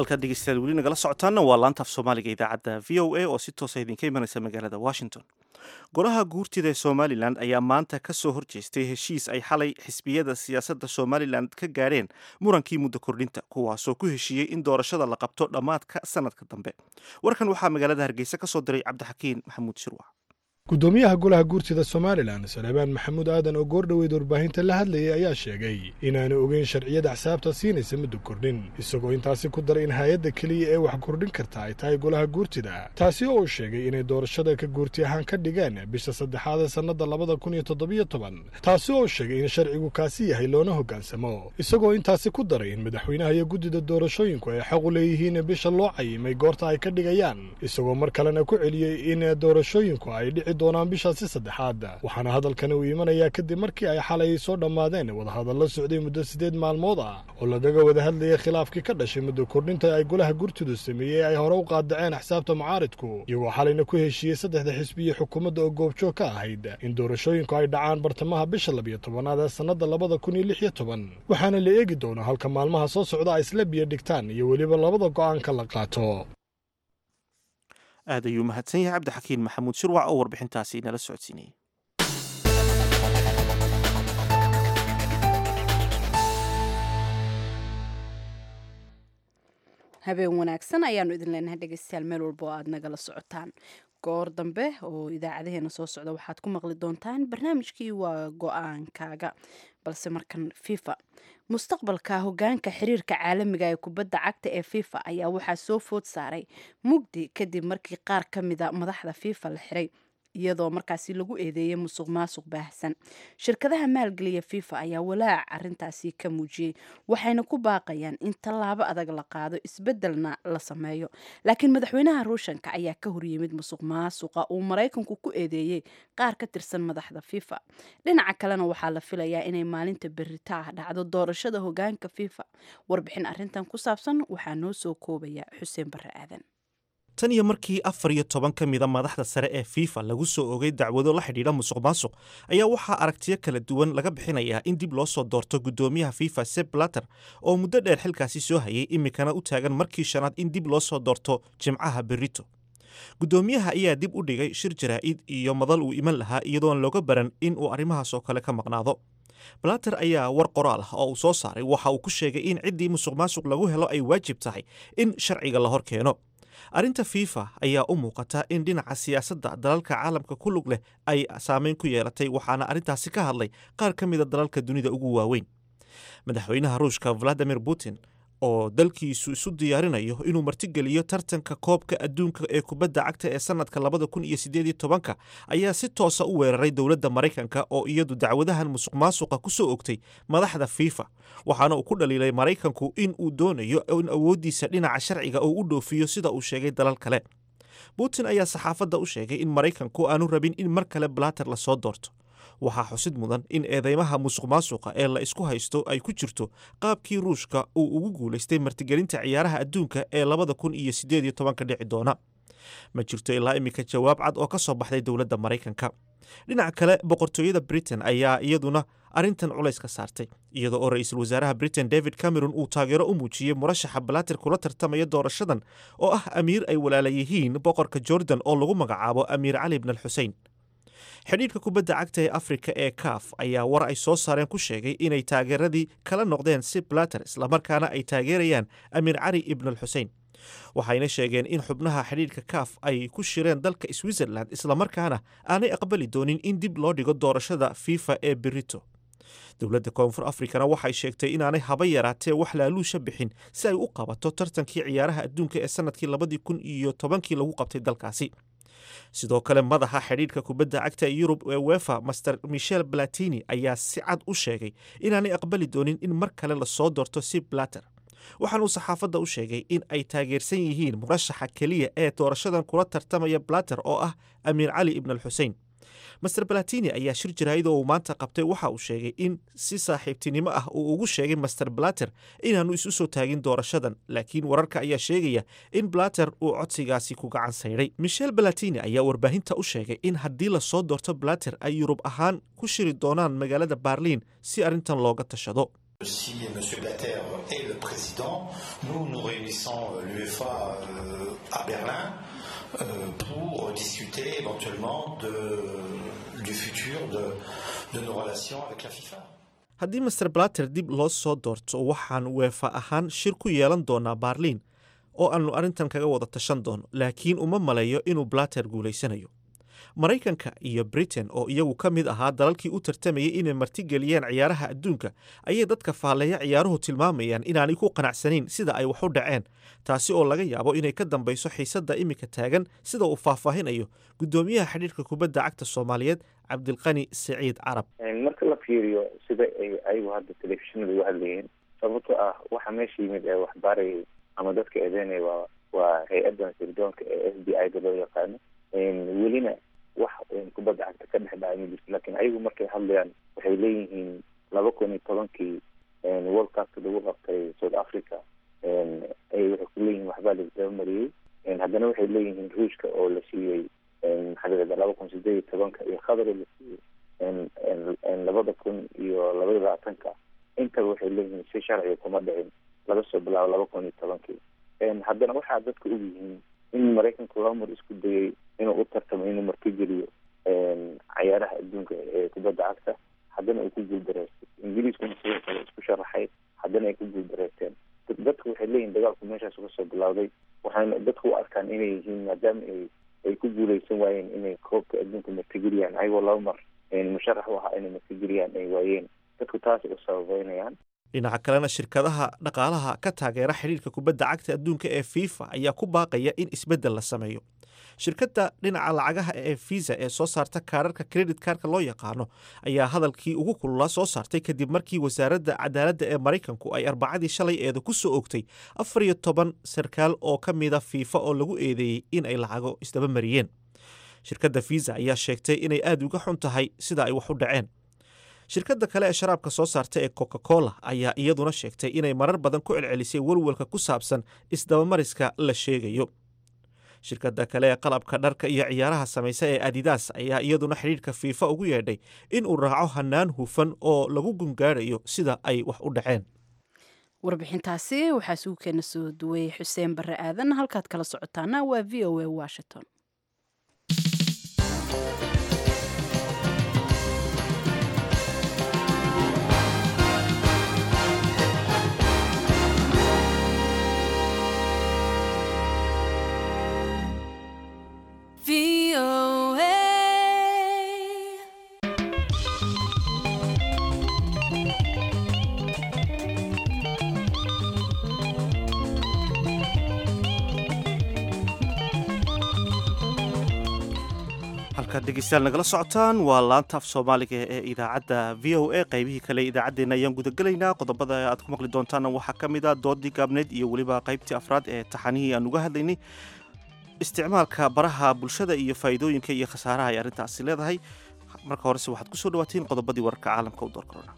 halkaad dhegeystayaal weli nagala socotaanna waa laanta af soomaaliga idaacadda v o a oo si toosa idinka imanaysa magaalada washington golaha guurtida ee somalilan ayaa maanta ka soo horjeestay heshiis ay xalay xisbiyada siyaasadda somalilan ka gaadheen murankii muddo kordhinta kuwaasoo ku heshiiyey in doorashada la qabto dhammaadka sanadka dambe warkan waxaa magaalada hargeysa ka soo diray cabdixakiin maxamuud shirwac gudoomiyaha golaha guurtida somalilan salebaan maxamuud aadan oo goordhoweyd warbaahinta la hadlayay ayaa sheegay inaanu ogeyn sharciyada axsaabta siinaysa muddo kordhin isagoo intaasi ku daray in hay-adda keliya ee wax kordhin karta ay tahay golaha guurtida taasi oo uu sheegay inay doorashada ka guurti ahaan ka dhigeen bisha saddexaad ee sannadda labada kun iyo toddobiyo toban taasi oo sheegay in sharcigu kaasi yahay loona hoggaansamo isagoo intaasi ku daray in madaxweynaha iyo guddida doorashooyinku ay xaq u leeyihiin bisha loo cayimay goorta ay ka dhigayaan isagoo mar kalena ku celiyey in doorashooyinku ay dhici doonaan bishaasi saddexaad waxaana hadalkani uu imanayaa kadib markii ay xalay soo dhammaadeen wadahadallo socday muddo siddeed maalmood ah oo lagaga wada hadlayay khilaafkii ka dhashay muddo kordhinta ay golaha gurtidu sameeyey ay hore u qaadaceen axsaabta mucaaridku iyagoo xalayna ku heshiiyey saddexda xisbiya xukuumadda oo goobjoog ka ahayd in doorashooyinku ay dhacaan bartamaha bisha labiyo tobanaad ee sannadda labada kun iyo lix iyo toban waxaana la eegi doonaa halka maalmaha soo socda ay isla biyo dhigtaan iyo weliba labada go'aanka la qaato aad ayuu mahadsan yahay cabdixakiin maxamuud shirwac oo warbixintaasi nala socodsiinayay habeen wanaagsan ayaanu idin leenahay dhegeystayaal meel walba oo aad nagala socotaan goor dambe oo idaacadaheena soo socda waxaad ku maqli doontaan barnaamijkii waa go-aankaaga balse markan fifa mustaqbalka hogaanka xiriirka caalamiga ee kubadda cagta ee fifa ayaa waxaa soo food saaray mugdi kadib markii qaar ka mida madaxda fifa la xiray iyadoo markaasi lagu eedeeyay musuq maasuq baahsan shirkadaha maalgeliya fifa ayaa walaac arintaasi ka muujiyey waxayna ku baaqayaan in tallaabo adag la qaado isbedelna la sameeyo laakiin madaxweynaha ruushanka ayaa ka horyimid musuq maasuqa uu maraykanku ku eedeeyey qaar ka tirsan madaxda fifa dhinaca kalena waxaa la filayaa inay maalinta berita ah dhacdo doorashada hogaanka fifa warbixin arintan ku saabsan waxaa noo soo koobaya xuseen barre aadan tan iyo markii afar iyo toban ka mida madaxda sare ee fifa lagu soo ogay dacwado la xidhiidha musuq maasuq ayaa waxaa aragtiyo kala duwan laga bixinayaa in dib loo soo doorto guddoomiyaha fifa seb blatter oo muddo dheer xilkaasi soo hayay iminkana u taagan markii shanaad in dib loo soo doorto jimcaha berito guddoomiyaha ayaa dib u dhigay shir jaraa'id iyo madal uu iman lahaa iyadoon looga baran in uu arrimahaas oo kale ka maqnaado blatter ayaa war qoraal ah oo uu soo saaray waxa uu ku sheegay in ciddii musuq maasuq lagu helo ay waajib tahay in sharciga la hor keeno arrinta fifa ayaa u muuqata in dhinaca siyaasadda dalalka caalamka ku lug leh ay saameyn ku yeelatay waxaana arrintaasi ka hadlay qaar ka mida dalalka dunida ugu waaweyn madaxweynaha ruushka valadimir putin oo dalkiisu isu diyaarinayo inuu martigeliyo tartanka koobka adduunka ee kubadda cagta ee sannadka labada kun iyo siddeed tobanka ayaa si toosa u weeraray dowladda maraykanka oo iyadu dacwadahan musuq maasuqa ku soo ogtay madaxda fifa waxaana uu ku dhaliilay maraykanku in uu doonayo in awooddiisa dhinaca sharciga uu u dhoofiyo sida uu sheegay dalal kale putin ayaa saxaafadda u sheegay in maraykanku aanu rabin in mar kale blatter lasoo doorto waxaa xusid mudan in eedeymaha musuq maasuqa ee la isku haysto ay ku jirto qaabkii ruushka uu ugu guulaystay martigelinta ciyaaraha adduunka ee labada kun iyo siddeed iyo tobanka dhici doona ma jirto ilaa iminka jawaab cad oo ka soo baxday dowladda maraykanka dhinaca kale boqortooyada britain ayaa iyaduna arrintan culays ka saartay iyada oo ra-iisul wasaaraha britain david cameron uu taageero u muujiyey murashaxa balaatir kula tartamaya doorashadan oo ah amiir ay walaala yihiin boqorka jordan oo lagu magacaabo amiir cali bn al xusein xidhiidhka kubadda cagta ee afrika ee kaaf ayaa war ay soo saareen ku sheegay inay taageeradii kala noqdeen si blatter islamarkaana ay taageerayaan amiir cali ibn al xusein waxayna sheegeen in xubnaha xidhiidhka kaaf ay ku shireen dalka switzerland islamarkaana aanay aqbali doonin in dib loo dhigo doorashada fifa ee berito dowladda koonfur afrikana waxay sheegtay inaanay haba yaraatee wax laaluusha bixin si ay u qabato tartankii ciyaaraha adduunka ee sannadkii labadii kun iyo tobankii lagu qabtay dalkaasi sidoo kale madaxa xidhiidhka kubadda cagta ee yurub ee wefa master michel platini ayaa si cad u sheegay inaanay aqbali doonin in mar kale lasoo doorto si blatter waxaanuu saxaafadda u sheegay in ay taageersan yihiin murashaxa keliya ee doorashadan kula tartamaya blatter oo ah amiir cali ibn al xusein master balatini ayaa shir jaraa'id oo uu maanta qabtay waxa uu sheegay in si saaxiibtinimo ah uu ugu sheegay master blatter inaanu isu soo taagin doorashadan laakiin wararka ayaa sheegaya in blatter uu codsigaasi ku gacan saydhay michel balatini ayaa warbaahinta u sheegay in haddii lasoo doorto blatter ay yurub ahaan ku shiri doonaan magaalada barliin si arrintan looga tashado Si M. Blatter est le président, nous nous réunissons l'UEFA à Berlin pour discuter éventuellement de, du futur de, de nos relations avec la FIFA. haddii master blatter dib loo soo doorto waxaan weefa ahaan shir ku yeelan doonaa baarliin oo aannu arrintan kaga wada tashan doono laakiin uma maleeyo inuu blatter guulaysanayo maraykanka iyo britain oo iyagu ka mid ahaa dalalkii u tartamayay inay martigeliyeen ciyaaraha adduunka ayay dadka faalleeya ciyaaruhu tilmaamayaan inaanay ku qanacsanayn sida ay wax u dhaceen taasi oo laga yaabo inay ka dambayso xiisadda iminka taagan sida uu faahfaahinayo guddoomiyaha xidhiirka kubadda cagta soomaaliyeed cabdilqani saciid carab marka la fiiriyo sida ay ayagu hadda telefishinada uga hadlayeen sababto ah waxa meesha yimid ee waxbaarayay ama dadka eedeynaya waa waa hay-addan sirdoonka ee f b i da loo yaqaano welina wax kubadda cagta ka dhex dhacay ma jirto lakin ayagu markay hadlayaan waxay leeyihiin laba kun iyo tobankii world cupka lagu qabtay south africa ay waxay ku leeyihiin waxbaa laisdaba mariyey haddana waxay leeyihiin ruushka oo la siiyey maxaa laba kun sideed iyo tobanka iyo qatar la siiyey labada kun iyo labaiyo labaatanka intaba waxay leeyihiin si sharciga kuma dhicin laga soo bilaabo laba kun iyo tobankii haddana waxaa dadka og yihiin in maraykanka laba mar isku dayay inuu u tartamo inuu martigeliyo cayaaraha adduunka ee kubadda cagta haddana uu ku guuldareystay ingiriiskuna sidoo kale isku sharaxay haddana ay ku guuldareysteen dadku waxay leeyihin dagaalku meeshaas uga soo bilowday waxaana dadku u arkaan inay yihiin maadaama ay ay ku guuleysan waayeen inay koobka adduunka martigeliyaan ayagoo laba mar musharax u ahaa inay martigeliyaan ay waayeen dadku taas u sababeynayaan dhinaca kalena shirkadaha dhaqaalaha ka taageera xidhiirka kubadda cagta adduunka ee fifa ayaa ku baaqaya in isbeddel la sameeyo shirkadda dhinaca lacagaha ee visa ee soo saarta kaararka credit kaarka loo yaqaano ayaa hadalkii ugu kululaa soo saartay kadib markii wasaaradda cadaaladda ee maraykanku ay arbacadii shalay eeda ku soo ogtay afar iyo toban sarkaal oo ka mida fiifa oo lagu eedeeyey in ay lacago isdaba mariyeen shirkadda visa ayaa sheegtay inay aada uga xun tahay sida ay wax u dhaceen shirkadda kale ee sharaabka soo saarta ee coca cola ayaa iyaduna sheegtay inay marar badan ku celcelisay welwelka ku saabsan isdabamariska la sheegayo shirkadda kale ee qalabka dharka iyo ciyaaraha samaysa ee adidas ayaa iyaduna xidhiirka fiifa ugu yeedhay in uu raaco hanaan hufan oo lagu gungaarayo sida ay wax u dhaceen warbixintaasi waxaa sugu keena soo duway xuseen barre aadan halkaad kala socotaana waa v o a washington halkaad dhegeystayaal nagala socotaan waa laanta af soomaaliga ee idaacadda v o a qaybihii kale idaacaddeenna ayaan gudagelaynaa qodobada aad ku maqli doontaana waxaa ka mid a doodii gaabneed iyo weliba qaybtii afraad ee taxanihii aan uga hadlaynay isticmaalka baraha bulshada iyo faa'iidooyinka iyo khasaaraha ay arrintaasi leedahay marka horese waxaad ku soo dhawaatiin qodobadii wararka caalamka u door korona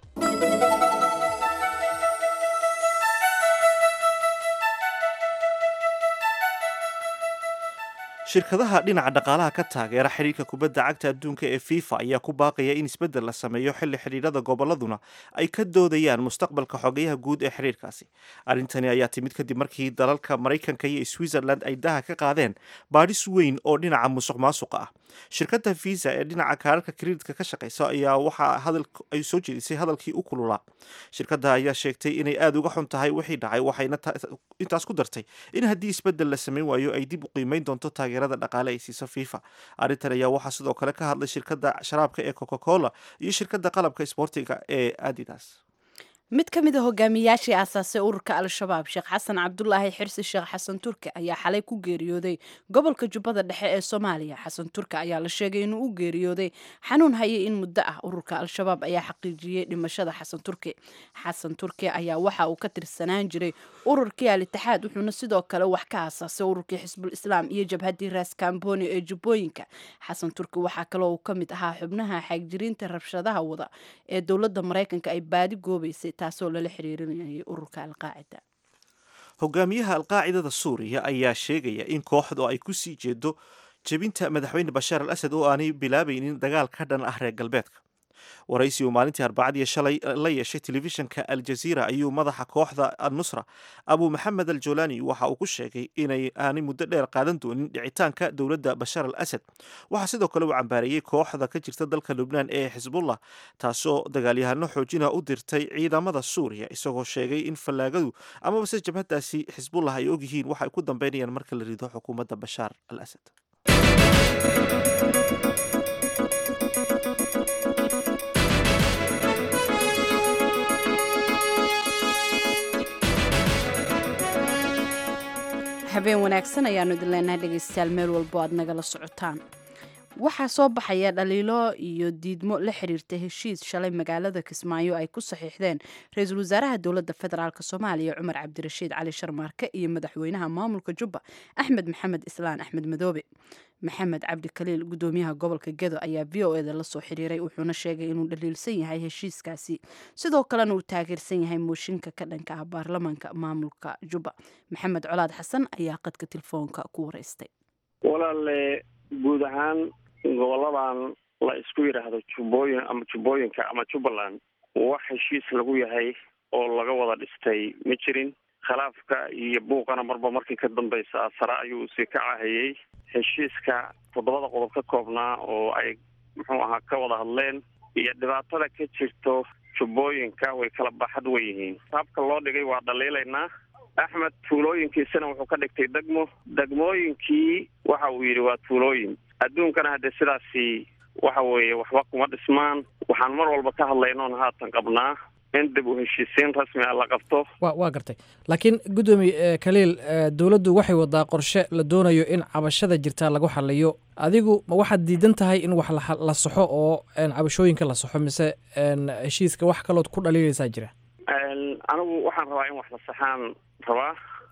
shirkadaha dhinaca dhaqaalaha ka taageera xidhiirka kubadda cagta adduunka ee fifa ayaa ku baaqaya in isbeddel la sameeyo xilli xidhiirada gobolladuna ay ka doodayaan mustaqbalka xogeyaha guud ee xidhiirkaasi arrintani ayaa timid kadib markii dalalka maraykanka iyo switzerland ay daha ka qaadeen baadhis weyn oo dhinaca musuq maasuqa ah shirkadda visa ee dhinaca kaararka kreditka ka shaqeysa ayaa waxaa hadal ay soo jeedisay hadalkii u kululaa shirkadda ayaa sheegtay inay aada uga xun tahay wixii dhacay waxayna intaas ku dartay in haddii isbeddel la samayn waayo ay dib u qiimeyn doonto taageerada dhaqaale ay siiso fifa arrintan ayaa waxaa sidoo kale ka hadlay shirkadda sharaabka ee coca cola iyo shirkadda qalabka isboortiga ee adidas mid ka mid a hogaamiyaashii aasaasay ururka al-shabaab sheekh xasan cabdulaahi xirsi sheekh xasan turke ayaa xalay ku geeriyooday gobolka jubbada dhexe ee soomaaliya xasan turke ayaa la sheegay inuu u geeriyooday xanuun hayay in muddo ah ururka al-shabaab ayaa xaqiijiyey dhimashada xasan turke xasan turke ayaa waxa uu ka tirsanaan jiray ururkii al-itixaad wuxuuna sidoo kale wax ka aasaasay ururkii xisbul islaam iyo jabhaddii raas kamboni ee jubbooyinka xasan turke waxaa kaloo uu ka mid ahaa xubnaha xaagjiriinta rabshadaha wada ee dowladda maraykanka ay baadi goobaysay taasoo lala xiriirinayay ururka alqaacida hogaamiyaha alqaacidada suuriya ayaa sheegaya in kooxdu ay ku sii jeedo jebinta madaxweyne bashaar al asad oo aanay bilaabaynin dagaal ka dhan ah reer galbeedka waraysi uu maalintii arbacadii shalay la yeeshay telefishinka aljaziira ayuu madaxa kooxda annusra abu maxamed al jolani waxa uu ku sheegay inay aanay muddo dheer qaadan doonin dhicitaanka dowladda bashar al asad waxaa sidoo kale uu cambaareeyey kooxda ka jirta dalka lubnaan ee xisbullah taasoo dagaalyahano xoojina u dirtay ciidamada suuriya isagoo sheegay in fallaagadu amabase jabhadaasi xisbullah ay ogyihiin waxa ay ku dambeynayaan marka la rido xukuumadda bashaar al asad habeen wanaagsan ayaanu idin leenahay dhegaystayaal meel walbo aad nagala socotaan waxaa soo baxaya dhaliilo iyo diidmo la xiriirta heshiis shalay magaalada kismaayo ay ku saxiixdeen ra-iisul wasaaraha dowladda federaalk soomaaliya cumar cabdirashiid cali sharmaarke iyo madaxweynaha maamulka jubba axmed maxamed islaan axmed madoobe maxamed cabdi kaliil gudoomiyaha gobolka gedo ayaa v o eda lasoo xiriiray wuxuuna sheegay inuu dhaliilsan yahay heshiiskaasi sidoo kalena uu taageersan yahay mooshinka ka dhanka ah baarlamaanka maamulka jubba maxamed colaad xasan ayaa qadka telefoonka ku wareystay walaale guud ahaan goboladan la isku yidhaahdo jubbooyin ama jubbooyinka ama jubbaland wax heshiis lagu yahay oo laga wada dhistay ma jirin khilaafka iyo buuqana marba markii ka dambaysa sare ayuu sii ka cahayey heshiiska toddobada qodob ka koobnaa oo ay muxuu ahaa ka wada hadleen iyo dhibaatada ka jirto jubbooyinka way kala baaxad wen yihiin habka loo dhigay waa dhaliilaynaa axmed tuulooyinkiisana wuxuu ka dhigtay degmo degmooyinkii waxa uu yidhi waa tuulooyin adduunkana haddee sidaasi waxa weeye waxba kuma dhismaan waxaan mar walba ka hadlaynoon haatan qabnaa in dib u heshiisiin rasmi a la qabto wa waa gartay laakiin guddoomiye kaliil dowladdu waxay wadaa qorshe la doonayo in cabashada jirta lagu xaliyo adigu ma waxaad diidan tahay in wax la saxo oo cabashooyinka la saxo mise heshiiska wax kalood ku dhaliilaysaa jira anigu waxaan rabaa in wax la saxaan rabaa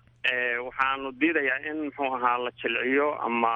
waxaanu diidayaa in muxuu ahaa la jilciyo ama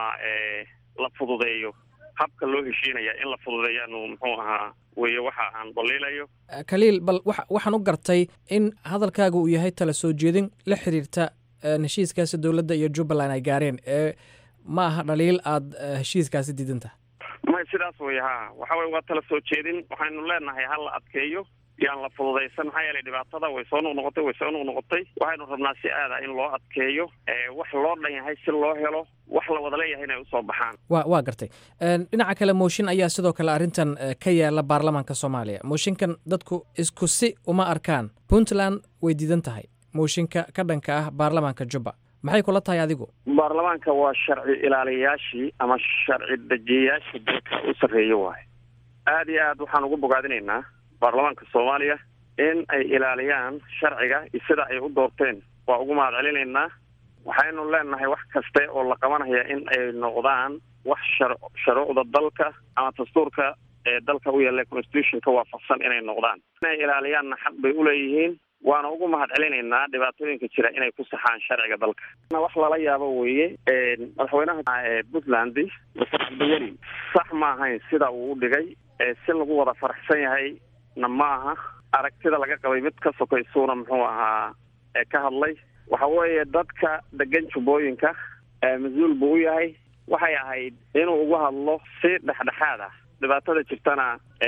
la fududeeyo habka loo heshiinaya in la fududeeyaanu muxuu ahaa weye waxa aan daliilayo kaliil bal wa waxaan u gartay in hadalkaaga uu yahay tala soo jeedin la xiriirta heshiiskaasi dowladda iyo jubbaland ay gaareen ee ma aha dhaliil aada heshiiskaasi diidantaha may sidaas wey ha waxa weye waa tala soo jeedin waxaynu leenahay ha la adkeeyo yaan la fududaysan maxaa yeelay dhibaatada way soo noqnoqotay way soo noqnoqotay waxaynu rabnaa si aada in loo adkeeyo wax loo dhan yahay si loo helo wax la wada leeyahay inay usoo baxaan wa waa gartay dhinaca kale mooshin ayaa sidoo kale arrintan ka yaala baarlamaanka soomaaliya mooshinkan dadku isku si uma arkaan puntland way diidan tahay mooshinka ka dhanka ah baarlamaanka jubba maxay kula tahay adigu baarlamaanka waa sharci ilaaliyayaashii ama sharci dejiyayaashii dalka u sarreeya waayo aada iyo aad waxaan ugu bogaadinaynaa baarlamaanka soomaaliya in ay ilaaliyaan sharciga iyo sida ay u doorteen waa ugu mahad celinaynaa waxaynu leenahay wax kaste oo la qabanaya in ay noqdaan wax shar sharuucda dalka ama dastuurka ee dalka u yaalla constitutionka waafaqsan inay noqdaan inay ilaaliyaanna xaq bay uleeyihiin waana ugu mahad celinaynaa dhibaatooyinka jira inay ku saxaan sharciga dalka wax lala yaabo weeye madaxweynaha puntland mr cabdiweli sax ma ahayn sida uu u dhigay si lagu wada faraxsan yahay na ma aha aragtida laga qabay mid ka sokaysuuna muxuu ahaa ka hadlay waxa weeye dadka degan jubbooyinka mas-uul buu u yahay waxay ahayd inuu ugu hadlo si dhexdhexaad ah dhibaatada jirtana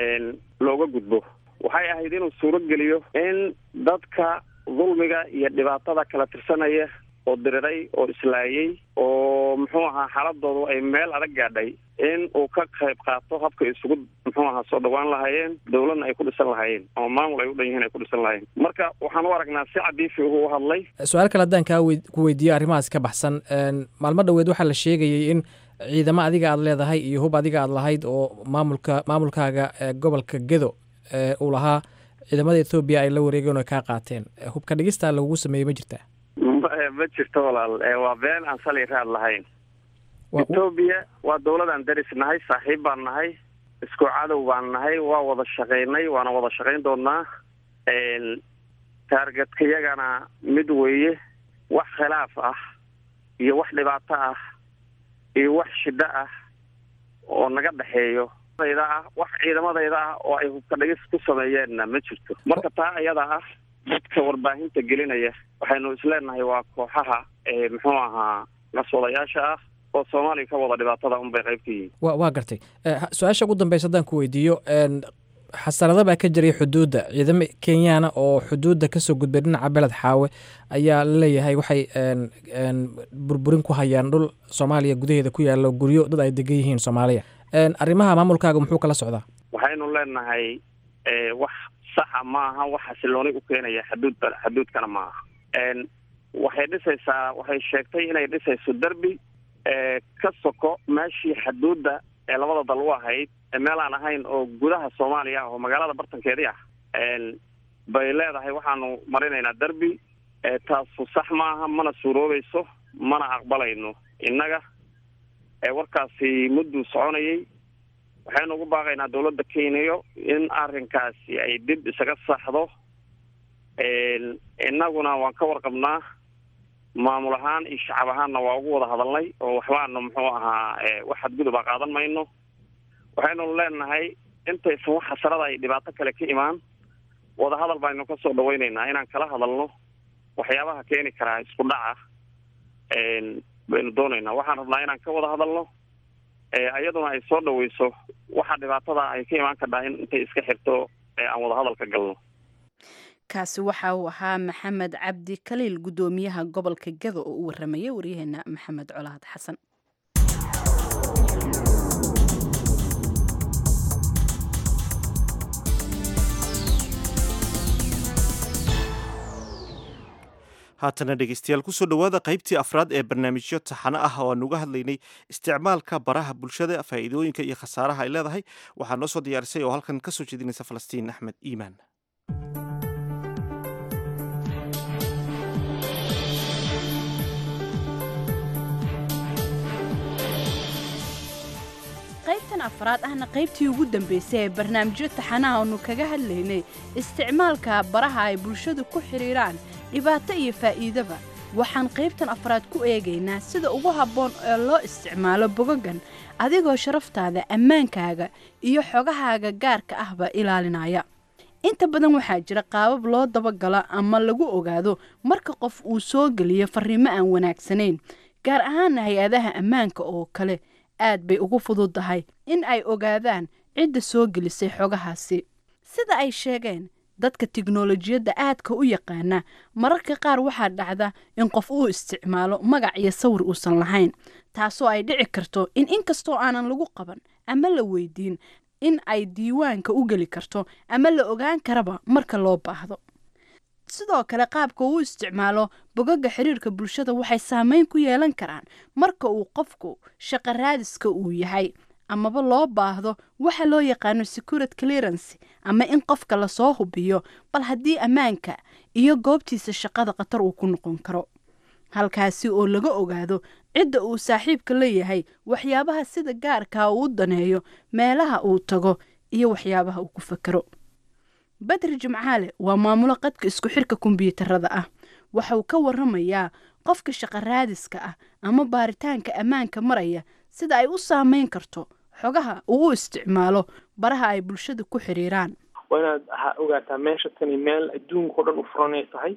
looga gudbo waxay ahayd inuu suuro geliyo in dadka dulmiga iyo dhibaatada kala tirsanaya oo diriray oo islaayey oo muxuu ahaa xaaladoodu ay meel adag gaadhay in uu ka qayb qaato habka isugu muxuu ahaa soo dhawaan lahaayeen dowladna ay ku dhisan lahaayeen ama maamul ay u dhan yihiin ay ku dhisan lahaayeen marka waxaan u aragnaa si cadiifi uhu u hadlay su-aal kale haddaan kaa wey ku weydiiyo arrimahaas ka baxsan maalmo dhoweed waxaa la sheegayay in ciidamo adiga aad leedahay iyo hub adiga aad lahayd oo maamulka maamulkaaga gobolka gedo uu lahaa ciidamada ethoobiya ay la wareegeen oo kaa qaateen hubka dhigistaa lagugu sameeyey ma jirtaa ma jirto walaal waa been aan sali raad lahayn ethoobiya waa dowladaan daris nahay saaxiib baan nahay isku cadow baan nahay waa wada shaqaynay waana wada shaqayn doonaa taargetkayagana mid weeye wax khilaaf ah iyo wax dhibaato ah iyo wax shiddo ah oo naga dhexeeyo da ah wax ciidamadayda ah oo ay hubka dhigis ku sameeyeenna ma jirto marka taa iyada ah dadka warbaahinta gelinaya waxaynu isleenahay waa kooxaha muxuu ahaa naswadayaasha ah oo soomaaliya ka wada dhibaatada unbay qayb ka yihiin wa waa gartay su-aasha ugu dambeysa haddaan ku weydiiyo xasarado baa ka jiray xuduudda ciidamo kenyaana oo xuduudda kasoo gudbay dhinaca beled xaawe ayaa laleeyahay waxay burburin ku hayaan dhul soomaaliya gudaheeda ku yaalo guryo dad ay degan yihiin soomaaliya arrimaha maamulkaaga muxuu kala socdaa waxaynu leenahay wax saxa ma aha wax xasilooni u keenaya xaduud xaduudkana ma aha waxay dhisaysaa waxay sheegtay inay dhisayso derbi ka soko meeshii xaduudda ee labada dal u ahayd meel aan ahayn oo gudaha soomaaliya ah oo magaalada bartankeedii ah bay leedahay waxaanu marinaynaa derbi taasu sax maaha mana suuroobayso mana aqbalayno innaga warkaasi mudduu soconayay waxaynu ugu baaqaynaa dawladda kenya in arrinkaasi ay dib isaga saxdo innaguna waan ka warqabnaa maamul ahaan iyo shacab ahaanna waa ugu wada hadalnay oo waxbaanu muxuu ahaa wax xadguduba qaadan mayno waxaynu leenahay intaysan wax xasarada ay dhibaato kale ka imaan wadahadal baynu ka soo dhawaynaynaa inaan kala hadalno waxyaabaha keeni karaa isku dhaca baynu doonaynaa waxaan rabnaa inaan ka wada hadalno iyaduna ay soo dhaweyso waxa dhibaatada ay ka imaan kardhaa in intay iska xirto aan wada hadal ka galno kaasi waxa uu ahaa maxamed cabdi kaliil guddoomiyaha gobolka gado oo u warramaya waryaheena maxamed colaad xasan haatana dhegeystayaal kusoo dhowaada qaybtii afraad ee barnaamijyo taxano ah oo aan uga hadlaynay isticmaalka baraha bulshada faa'iidooyinka iyo khasaaraha ay leedahay waxaa noo soo diyaarisay oo halkan kasoo jeedinaysa falastiin axmed iimaan qaybtan afraad ahna qaybtii ugu dambaysay ee barnaamijyo taxanaha aanu kaga hadlaynay isticmaalka baraha ay bulshadu ku xidhiidhaan dhibaato iyo faa'iidaba waxaan qaybtan afraad ku eegaynaa sida ugu habboon ee loo isticmaalo bogogan adigoo sharaftaada ammaankaaga iyo xogahaaga gaarka ahba ilaalinaya inta badan waxaa jira qaabab loo dabagalo ama lagu ogaado marka qof uu soo geliyo farriimo aan wanaagsanayn gaar ahaana hay-adaha ammaanka oo kale aad bay ugu fududdahay in ay ogaadaan cidda soo gelisay xogahaasi sida ay sheegeen dadka tiknolojiyadda aadka u yaqaana mararka qaar waxaa dhacda in qof uu isticmaalo magac iyo sawir uusan lahayn taasoo ay dhici karto in inkastoo aanan lagu qaban ama la weydiin in ay diiwaanka u geli karto ama la ogaan karaba marka loo baahdo sidoo kale qaabka uu isticmaalo bogaga xiriirka bulshada waxay saameyn ku yeelan karaan marka uu qofku shaqo raadiska uu yahay amaba loo baahdo waxa loo yaqaano security clearance ama in qofka lasoo hubiyo bal haddii ammaanka iyo goobtiisa shaqada khatar uu ku noqon karo halkaasi oo laga ogaado cidda uu saaxiibka leeyahay waxyaabaha sida gaarkaa uu u daneeyo meelaha uu tago iyo waxyaabaha uu ku fakero badri jimcaale waa maamulo qadka isku xirka kombyuutarada ah waxauu ka waramayaa qofka shaqo raadiska ah ama baaritaanka ammaanka maraya sida ay u saameyn karto xogaha uu u isticmaalo baraha ay bulshada ku xiriiraan waa inaad ogaataa meesha tani meel adduunka o dhan u furanay tahay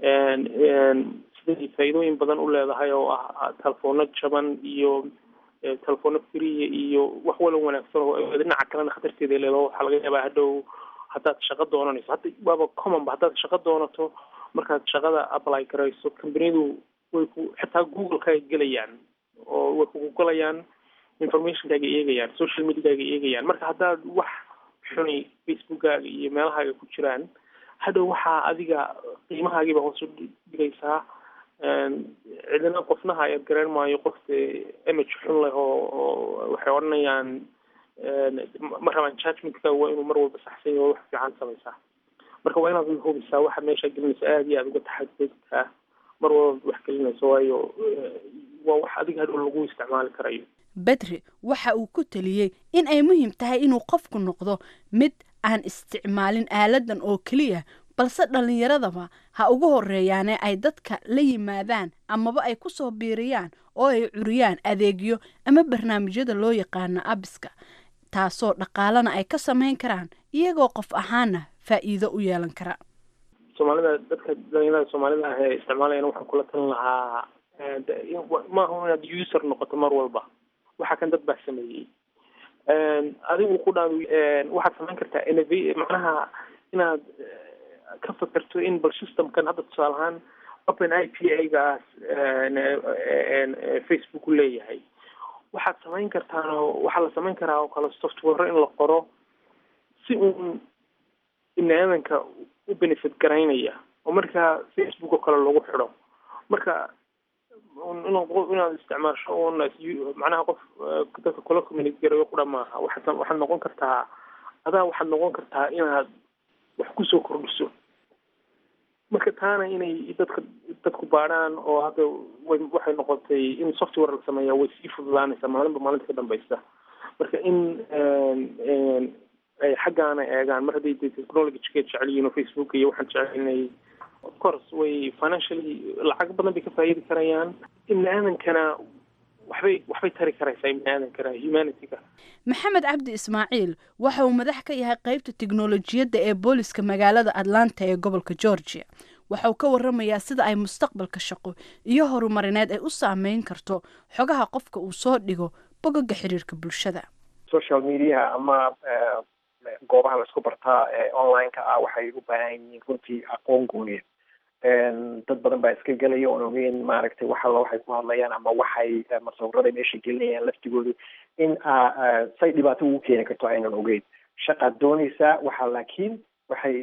siday faa'iidooyin badan u leedahay oo ah telefono jaban iyo telefono friya iyo wax wala wanaagsan oo dhinaca kalena khatarteeda leedaho waxaa laga yaabaa hadhow haddaad shaqo doonanayso hadda waaba commonba haddaad shaqo doonato markaad shaqada apply garayso companiyadu way ku xitaa google-ka ay gelayaan oo way kugu galayaan informationkaaga eegayaan social mediakaaga eegayaan marka haddaad wax xuni facebookkaaga iyo meelahaaga ku jiraan hadhow waxaa adiga qiimahaagiiba hoos u dhigaysaa cidina qofnaha ayaad garan maayo qofka image xun leh oo oo waxay odhanayaan ma rabaan judgmentkaaga waa inuu mar walba saxsan yaho wax fiican samaysaa marka waa inaad hubisaa waxa meesha gelinaysa aada iyo aada uga taxadudtaa mar walba wax gelinayso waayo waa wax adiga hadhow lagu isticmaali karayo bedri waxa uu ku teliyey in ay muhiim tahay inuu qofku noqdo mid aan isticmaalin aaladan oo keliya balse dhallinyaradaba ha ugu horeeyaane ay dadka la yimaadaan amaba ay ku soo biiriyaan oo ay curiyaan adeegyo ama barnaamijyada loo yaqaano abiska taasoo dhaqaalana ay ka samayn karaan iyagoo qof ahaana faa'iido u yeelan kara soomaalida dadka dhalinyarada soomaalida ah ee isticmaalayana waxaan kula talin lahaa maaha inaad user noqoto mar walba waxa kan dad baa sameeyey adigu ku dhaan waxaad samayn kartaa inov macnaha inaad ka fakerto in bal systemkan hadda tusaale ahaan open i p a gaas facebook leeyahay waxaad samayn kartaan oo waxaa la samayn karaa oo kale software in la qoro si uun ibni aadanka u benefit garaynaya oo markaa facebook oo kale lagu xidho marka inaad isticmaasho un macnaha qof dadka kula community garayo qura maaha waxaad waxaad noqon kartaa adaa waxaad noqon kartaa inaad wax kusoo kordhiso marka taana inay dadka dadku baadhaan oo hadda way waxay noqotay in software la sameeya way sii fududaanaysaa maalinba maalinta ka dambeysa marka in ay xaggaana eegaan mar hadday technologyga jecel yihiin oo facebook iyo waxaan jecelnay of course way financially lacag badan bay ka faa'iidi karayaan ibni aadankana waxbay waxbay tari karaysaa ibni aadankana humanityga maxamed cabdi ismaaciil waxa uu madax ka yahay qeybta tiknolojiyadda ee booliska magaalada atlanta ee gobolka georgia waxa uu ka waramayaa sida ay mustaqbalka shaqo iyo horumarineed ay u saameyn karto xogaha qofka uu soo dhigo bogaga xiriirka bulshada social mediaha ama goobaha laisku bartaa ee online-ka ah waxay u baahan yihiin runtii aqoon gooniya dad badan baa iska gelaya oon ogeyn maaragtay wax alla waxay ku hadlayaan ama waxay masawirada meesha gelinayaan laftigoodu in say dhibaato ugu keeni karto aynan ogeyn shaqaad doonaysaa waxa laakiin waxay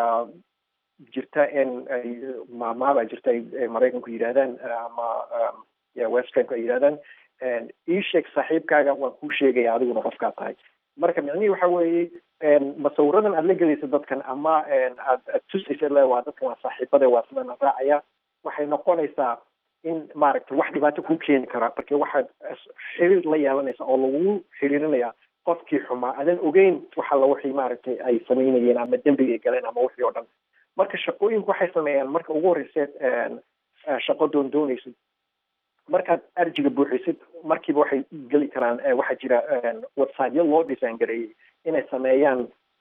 jirta in ay maamaabaa jirta ay maraykanku yidhahdaan ama westranku ay yidhahdaan ii sheeg saaxiibkaaga waan kuu sheegaya adiguna qofkaa tahay marka micnihii waxa weeye masawiradan aad la gelaysa dadkan ama aad aad tusaysa le waa dadkan waa saaxiibade waa sidana raacaya waxay noqonaysaa in maaragtay wax dhibaato kuu keeni kara marka waxaad xiriir la yeelanaysa oo lagu xiriirinaya qofkii xumaa adan ogeyn waxa la wixii maaragtay ay samaynayeen ama dembiga ay galeen ama wixii oo dhan marka shaqooyinku waxay sameeyaan marka ugu horreyseed shaqo doon doonaysid markaad arjiga buuxisid markiiba waxay geli karaan waxaa jira websiteyo loo design gareeyey inay sameeyaan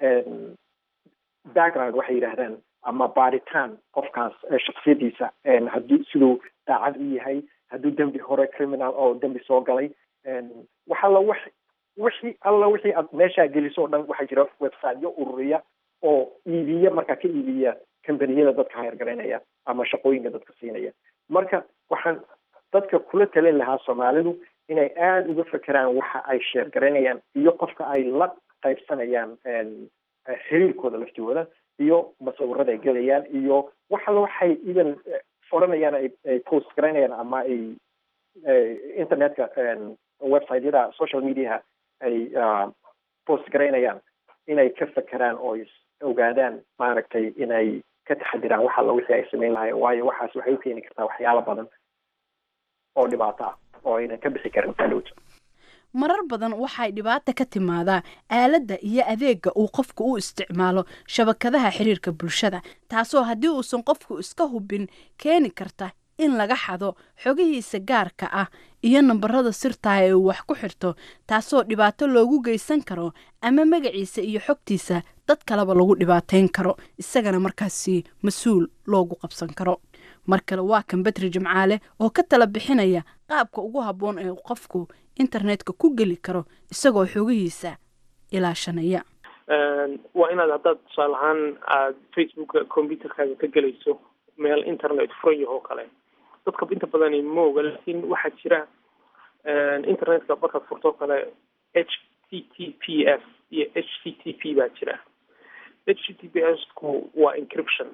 background waxay yidhaahdaan ama baaritaan qofkaas shaksiyadiisa hadduu siduu daacad u yahay hadduu dembi hore criminal oo dembi soo galay wax alla wax wixii alla wixii aad meeshaa geliso o dhan waxaa jira websiteyo ururiya oo iibiya markaa ka iibiya combaniyada dadka hayargaraynaya ama shaqooyinka dadka siinaya marka waxaan dadka kula talin lahaa soomaalidu inay aada uga fekeraan waxa ay sheergaraynayaan iyo qofka ay la qaybsanayaan xiriirkooda laftigooda iyo masawirada ay gelayaan iyo wax alla waxay even odhanayaan ay post garaynayaan ama ay internetka websiteyada social mediaha ay post garaynayaan inay ka fekeraan oo ogaadaan maaragtay inay ka taxadiraan wax alla wixii ay samayn lahayen waayo waxaas waxay u keeni kartaa waxyaalo badan oo dhibaato ah oo aynan ka bixi karin kadhowta marar badan waxay dhibaata ka timaadaa aaladda iyo adeega uu qofku u isticmaalo shabakadaha xiriirka bulshada taasoo haddii uusan qofku iska hubin keeni karta in laga xado xogihiisa gaarka ah iyo nambarada sirtaha ee uu wax ku xirto taasoo dhibaato loogu geysan karo ama magaciisa iyo xogtiisa dad kaleba lagu dhibaateyn karo isagana markaasi mas-uul loogu qabsan karo mar kale waa kan bedri jimcaale oo ka tala bixinaya qaabka ugu habboon ee qofku internetka ku geli karo isagoo xogihiisa ilaashanaya waa inaad haddaad tusaale ahaan aad facebooka computerkaaga ka gelayso meel internet furan yahoo kale dadka inta badani ma oga laakiin waxaa jira internetka markaad furtoo kale h t t p s iyo h t t p baa jira h t t p s ku waa encryption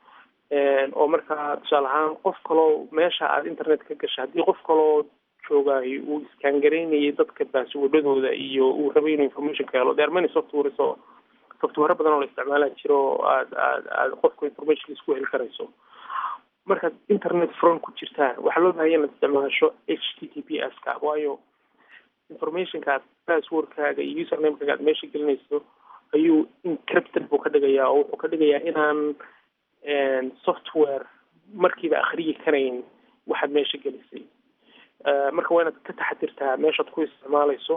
oo markaa tusaale ahaan qof kaloo meesha aad internet ka gasha haddii qof kaloo joogaayo uu iskangareynayay dadka baaswadhadooda iyo uu rabay inuu information ka helo there many softwares oo software badan oo la isticmaala jiro oo aad aad aad qofku information isku heli karayso markaad internet front ku jirtaan waxaa loo bahaya inaad isticmaasho h t t p s ka waayo informationkaad passwordkaaga iyo usernamekaaga aad meesha gelinayso ayuu encrypted buu ka dhigayaa oo wuxuu ka dhigayaa inaan software markiiba akhriyi karayn waxaad meesha gelisay marka waa inaad ka taxadirtaa meeshaad ku isticmaalayso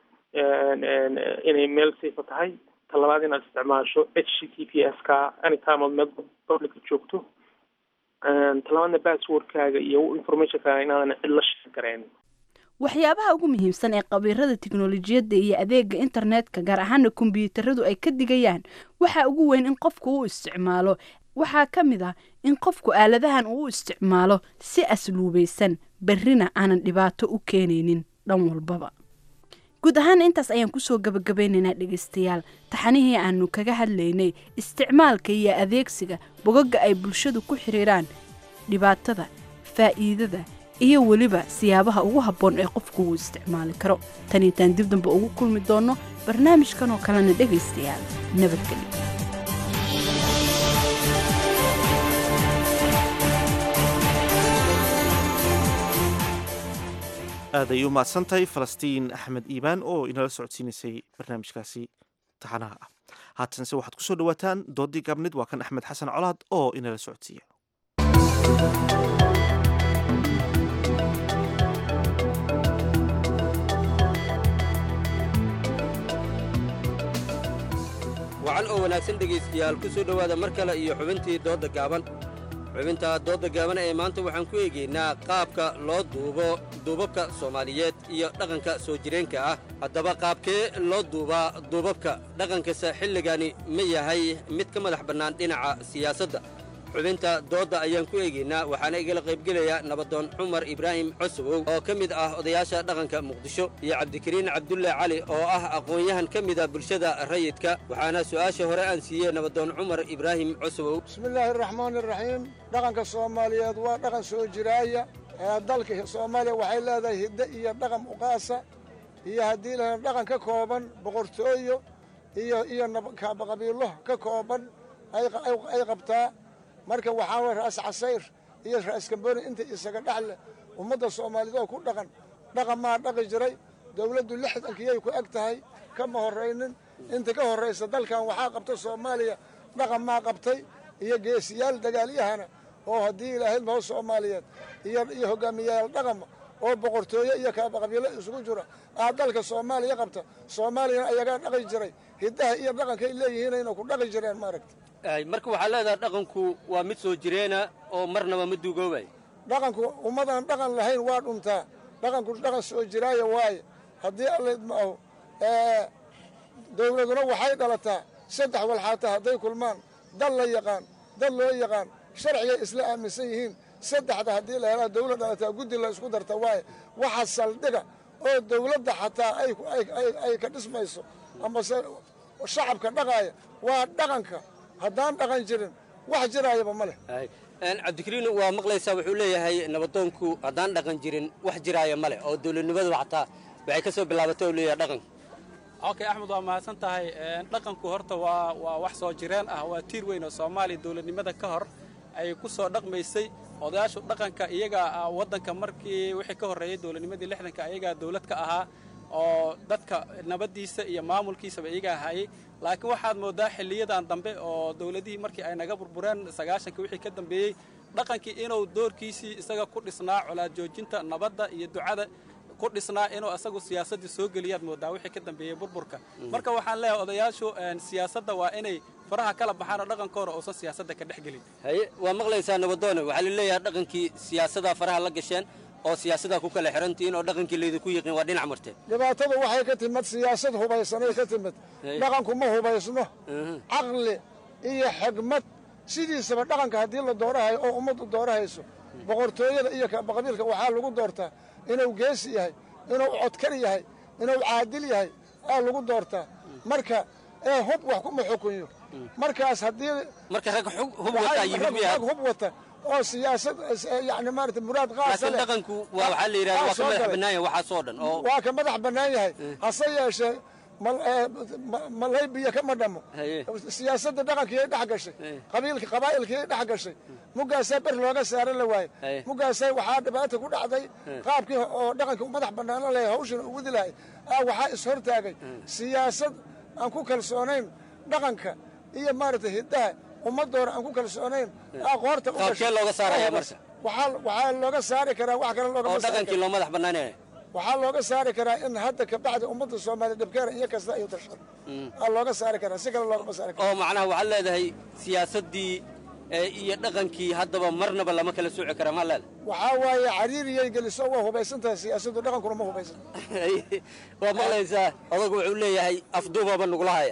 inay meel safe tahay talabaad inaad isticmaasho h t t p s ka anytime ood meel publica joogto talabaadna passwordkaaga iyo informationkaaga inaadan cid la sheegarayn waxyaabaha ugu muhiimsan ee qabiirada tiknolojiyadda iyo adeega internetka gaar ahaana kombyuutaradu ay ka digayaan waxaa ugu weyn in qofku u isticmaalo waxaa ka mid ah in qofku aaladahan uu u isticmaalo si asluubaysan berrina aanan dhibaato u keenaynin dhan walbaba guud ahaan intaas ayaan kusoo gabagabeynaynaa dhegaystayaal taxanihii aanu kaga hadlaynay isticmaalka iyo adeegsiga bogagga ay bulshadu ku xiriiraan dhibaatada faa'iidada iyo weliba siyaabaha ugu habboon ee qofku uu isticmaali karo taniitaan dib damba ugu kulmi doonno barnaamijkan oo kalena dhegaystayaal nabadgelyo aad ay u mahadsantahay falastiin axmed iimaan oo inala socodsiinaysay barnaamijkaasi taxanaha ah haatanse waxaad ku soo dhowaataan doodii gaabnid waa kan axmed xasan colaad oo inala socodsiiya wacan oo wanaagsan dhegaystayaal ku soo dhowaada mar kale iyo xubintii doodda gaaban xubinta doodda gaaban ee maanta waxaan ku eegaynaa qaabka loo duubo duubabka soomaaliyeed iyo dhaqanka soo jireenka ah haddaba qaabkee loo duubaa duubabka dhaqankasa xilligani ma yahay mid ka madax bannaan dhinaca siyaasadda xubinta doodda ayaan ku eegaynaa waxaana igala qaybgelaya nabadoon cumar ibraahim cosowow oo ka mid ah odayaasha dhaqanka muqdisho iyo cabdikariin cabdulle cali oo ah aqoon-yahan ka mida bulshada rayidka waxaana su'aasha hore aan siiyey nabadoon cumar ibraahim cosowow bismillaahi araxmaani iraxiim dhaqanka soomaaliyeed waa dhaqan soo jiraaya ee dalka soomaaliya waxay leedahay hiddo iyo dhaqan uqaasa iyo haddii la dhaqan ka kooban boqortooyo iyo iyo qabiilo ka kooban ay qabtaa marka waxaa way ra'as casayr iyo ra'as kamboni inta isaga dhexle ummadda soomaaliyeed oo ku dhaqan dhaqan maa dhaqi jiray dowladdu lixdankiyay ku eg tahay kama horraynin inta ka horraysa dalkan waxaa qabta soomaaliya dhaqan maa qabtay iyo geesiyaal dagaalyahana oo haddii ilaahay noo soomaaliyeed iyo iyo hogaamiyayaal dhaqama oo boqortooyo iyo kaabaqabiilo isugu jira aa dalka soomaaliya qabta soomaaliyana ayagaa dhaqi jiray hiddaha iyo dhaqankay leeyihiinayna ku dhaqi jireen maaragta marka waxaa leedahay dhaqanku waa mid soo jireena oo marnaba ma duugoobay dhaqanku ummadaan dhaqan lahayn waa dhuntaa dhaqanku dhaqan soo jiraaya waaye haddii alla idmaaho dowladuna waxay dhalataa saddex walxaata hadday kulmaan dal la yaqaan dad loo yaqaan sharcigay isla aaminsan yihiin saddexda haddii la helaa dowlad dhalataa guddi la isku darta waaye waxa saldhiga oo dowladda xataa ay ka dhismayso amase shacabka dhaqaaya waa dhaqanka haddaan dhaqan jirin wax jiraayaba ma leh cabdikariin waa maqlaysaa wuxuu leeyahay nabadoonku haddaan dhaqan jirin wax jiraaya ma leh oo dowladnimadu xataa waxay ka soo bilaabatay oo leeyahay dhaqanka okay axmed waa mahadsan tahay dhaqanku horta waa waa wax soo jireen ah waa tiir weyn oo soomaaliya dowladnimada ka hor ay ku soo dhaqmaysay odayaashu dhaqanka iyaga waddanka markii wixii ka horreeyey dowladnimadii lixdanka ayagaa dowlad ka ahaa oo dadka nabaddiisa iyo maamulkiisaba iyaga ahayey laakiin waxaad mooddaa xilliyadan dambe oo dowladihii markii ay naga burbureen sagaashanka wixii ka dambeeyey dhaqankii inuu doorkiisii isaga ku dhisnaa colaad joojinta nabadda iyo ducada ku dhisnaa inuu isagu siyaasaddii soo geliyaad mooddaa wixii ka dambeeyey burburka marka waxaan leeyahay odayaashu siyaasadda waa inay faraha kala baxaan oo dhaqankooda uusan siyaasadda ka dhex gelin haye waa maqlaysaa nabadoone waxaa la leeyahay dhaqankii siyaasaddaa faraha la gasheen oo siyaasaddaa ku kala xirantihiin oo dhaqankii laydinku yiqiin waa dhinac marteen dhibaatada waxay ka timid siyaasad hubaysanay ka timid dhaqanku ma hubaysno caqli iyo xigmad sidiisaba dhaqanka haddii la doorahayo oo ummaddu doorahayso boqortooyada iyo qabiilka waxaa lagu doortaa inuu geesi yahay inuu codkar yahay inuu caadil yahay aa lagu doortaa marka ee hub wax kuma xukunyo markaas haddii marka rag hub wata yimid rag hub wata oo siyaasad yani maarata muraad qaasa laakiin dhaqanku waa waxaa la yidhahda waa ka madax bannaan yahay waxaasoo dhan oo waa ka madax bannaan yahay hase yeeshee malaybiya kama dhamo siyaasadda dhaqankii dhex gashay qabiilka qabaa'ilkii dhex gashay mugaasaa ber looga saaran la waaye mugaasaa waxaa dhibaata ku dhacday qaabkii oo dhaqankii u madax bannaano lahay hawshan u wadi lahay aa waxaa ishortaagay siyaasad aan ku kalsoonayn dhaqanka iyo maaragtay hiddaha ummaddoona aan ku kalsoonayn aqoorta qaabkee looga saaraya marka waxaa looga saari karaa wax kale oo dhaqankii loo madax bannaanaya waxaa looga saari karaa in hadda kabacdi ummadda soomaaliya dhibkeena iyo kasta iyo tashada aa looga saari karaa si kale loogama saari kara oo macnaha waxaad leedahay siyaasaddii ee iyo dhaqankii haddaba marnaba lama kala sooci kara ma leeda waxaa waaye cariiriyay geliso waa hubaysantahay siyaasaddu dhaqankuna ma hubaysan waa maqlaysaa odagu wuxuu leeyahay afduubaba nugula haya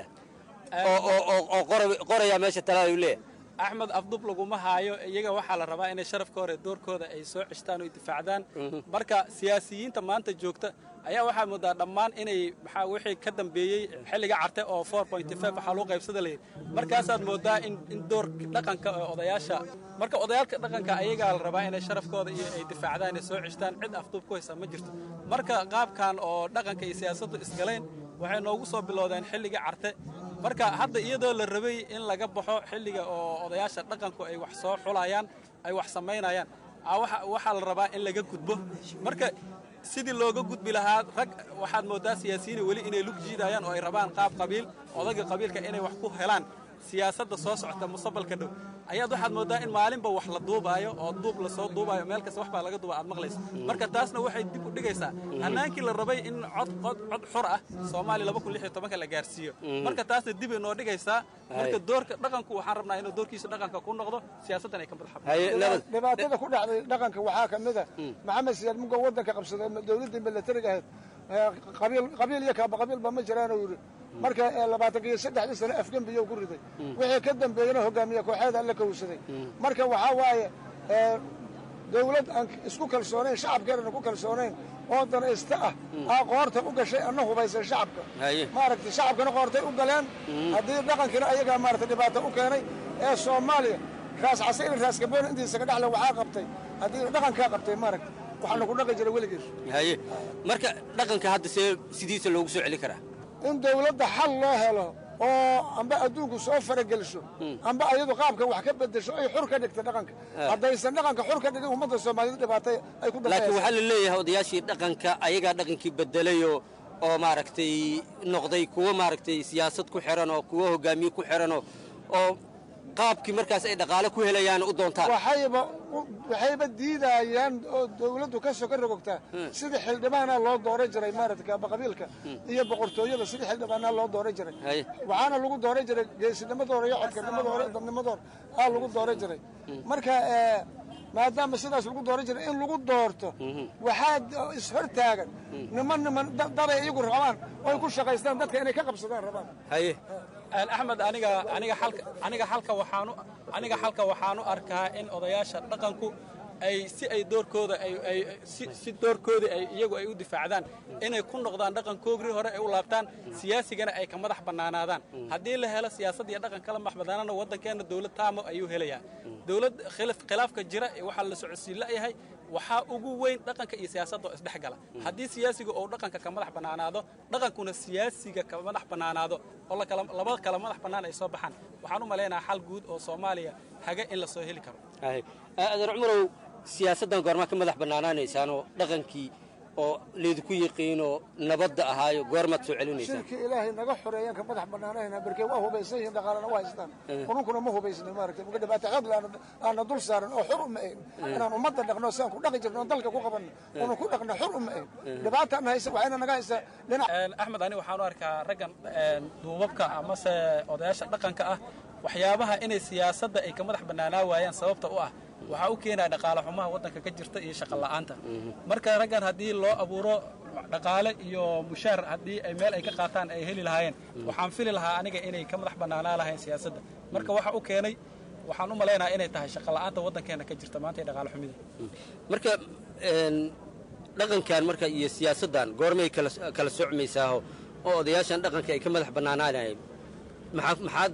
oo oo oo oo qora- qoraya meesha talaada uu leeyahay axmed afdub laguma haayo iyaga waxaa la rabaa inay sharafka hore doorkooda ay soo ceshtaan oo difaacdaan marka siyaasiyiinta maanta joogta ayaa waxaa moodaa dhammaan inay maxaa wixii ka dambeeyey xilliga carte oo waxaa loo qaybsada layidhi markaasaad moodaa in in doorka dhaqanka ee odayaasha marka odayaalka dhaqanka ayagaa la rabaa inay sharafkooda iyo ay difaacdaan inay soo ceshtaan cid afduub ku haysa ma jirto marka qaabkan oo dhaqanka iyo siyaasaddu isgaleen waxay noogu soo bilowdeen xilligii carte marka hadda iyadoo la rabay in laga baxo xilliga oo odayaasha dhaqanku ay wax soo xulayaan ay wax samaynayaan aa waxa- waxaa la rabaa in laga gudbo marka sidii looga gudbi lahaa rag waxaad moodaa siyaasiyiin weli inay lug jiidayaan oo ay rabaan qaab qabiil odaga qabiilka inay wax ku helaan siyaasadda soo socota mustaqbalka dhow ayaad waxaad moodaa in maalinba wax la duubaayo oo duub lasoo duubaayo meel kasta wax baa laga duuba aad maqlayso marka taasna waxay dib u dhigaysaa hannaankii la rabay in cod cod cod xur ah soomaaliya laba kun lix iyo tobanka la gaarsiiyo marka taasna dib ay noo dhigaysaa marka doorka dhaqanku waxaan rabnaa inuu doorkiisa dhaqanka ku noqdo siyaasaddan ay ka madax dhibaatada ku dhacday dhaqanka waxaa ka mid a maxamed siyaad mugo waddanka qabsaday dowladdii milatariga ahayd ee qabiil qabiil iyo kaaba qabiilba ma jiraanuu yidhi marka ee labaatanka iyo saddexdii sano afgembiyo ku riday wixii ka dambeeyena hogaamiye kooxeeda la kowsaday marka waxaa waaye ee, dowlad aan isku kalsoonayn shacabkeedana ku kalsoonayn oo danaysta ah aa qoorta u gashay ana hubaysan shacabka maaragtay shacabkana qoortay u galeen haddii dhaqankiina ayagaa maaragtay dhibaato u keenay ee soomaaliya raas casayna raas gaboona intiisa ka dhexle waxaa qabtay haddii dhaqankaa qabtay maaragtay waxaana ku dhaqi jira weligiis haye marka dhaqanka hadda see sidiisa loogu soo celin karaa in dowladda xal loo helo oo amba adduunku soo farageliso amba ayadu qaabka wax ka bedesho ay xur ka dhigta dhaqanka Ah. haddaysan dhaqanka xur ka dhigin ummadda soomaaliyeed dhibaatay ay ku laakiin waxaa dambaysa la leeyahay odayaashii dhaqanka ayagaa dhaqankii bedelayoo oo maaragtay noqday kuwo maaragtay siyaasad ku xiran oo kuwo hogaamiye ku xiran oo oo qaabkii markaas ay dhaqaale ku helayaan u doontaan waxayba waxayba diidayaan oo dowladdu ka soo ka rogogtaa sidii xildhibaanaa loo dooran jiray maaragtay kaaba qabiilka iyo boqortooyada sidii xildhibaanaa loo dooran jiray Haye. waxaana lagu dooran jiray geesinimadooda iyo codkarnimadooda iyo dadnimadooda aa lagu dooran jiray marka ee, maadaama sidaas lagu dooran jiray in lagu doorto waxaa ishortaagan niman niman da- daday iyagu rabaan oo ay ku shaqaystaan dadka inay ka qabsadaan rabaan haye axmed aniga aniga xalka aniga xalka waxaanu aniga xalka waxaanu arkaa in odayaasha dhaqanku ay si ay doorkooda ay ay si si doorkooda ay iyagu ay u difaacdaan inay ku noqdaan dhaqankoogii hore ay u laabtaan siyaasigana ay ka madax bannaanaadaan haddii la helo siyaasad iyo dhaqan kala madax bannaanana waddankeena dowlad taamo ayuu helayaa dowlad khilaf khilaafka jira ee waxaa la socodsiin la'yahay waxaa ugu weyn dhaqanka iyo siyaasadda oo isdhex gala haddii siyaasiga uu dhaqanka ka madax bannaanaado dhaqankuna siyaasiga ka madax bannaanaado oo la kala labada kala madax bannaan ay soo baxaan waxaan u malaynayaa xal guud oo soomaaliya haga in la soo heli karo haye adeer cumarow siyaasaddan goormaa ka madax bannaanaanaysaanoo dhaqankii oo laydinku yiqiinoo nabadda ahaayo goormaad soo celinaysaan shirki ilaahay naga xoreeyaan ka madax bannaanayna barkee waa hubaysan yihiin dhaqaalana waa haystaan qununkuna ma hubaysnin maaragtay muga dhibaato xoog leh aana- aana dul saaran oo xur uma ahin inaan ummadda dhaqno siaan ku dhaqi jirno oo dalka ku qabanno unu ku dhaqno xur uma ahin dhibaataana haysa waxayna naga haysaa dhinac axmed ani waxaan u arkaa raggan een, duubabka amase odayaasha dhaqanka ah waxyaabaha inay siyaasadda ay ka madax bannaanaa waayaan sababta u ah waxaa u keenaya dhaqaale xumaha waddanka ka jirta iyo shaqo la'aanta marka raggan haddii loo abuuro dhaqaale iyo mushaar haddii ay meel ay ka qaataan ay heli lahaayeen waxaan fili lahaa aniga inay ka madax bannaanaa lahayn siyaasadda marka waxa u keenay waxaan u malaynayaa inay tahay shaqo la'aanta waddankeena ka jirta maanta iyo dhaqaale xumida marka een, dhaqankan marka iyo siyaasaddan goormay kala kala socmaysaaho oo odayaashan dhaqanka ay ka madax bannaanaanayeen maxaa maxaad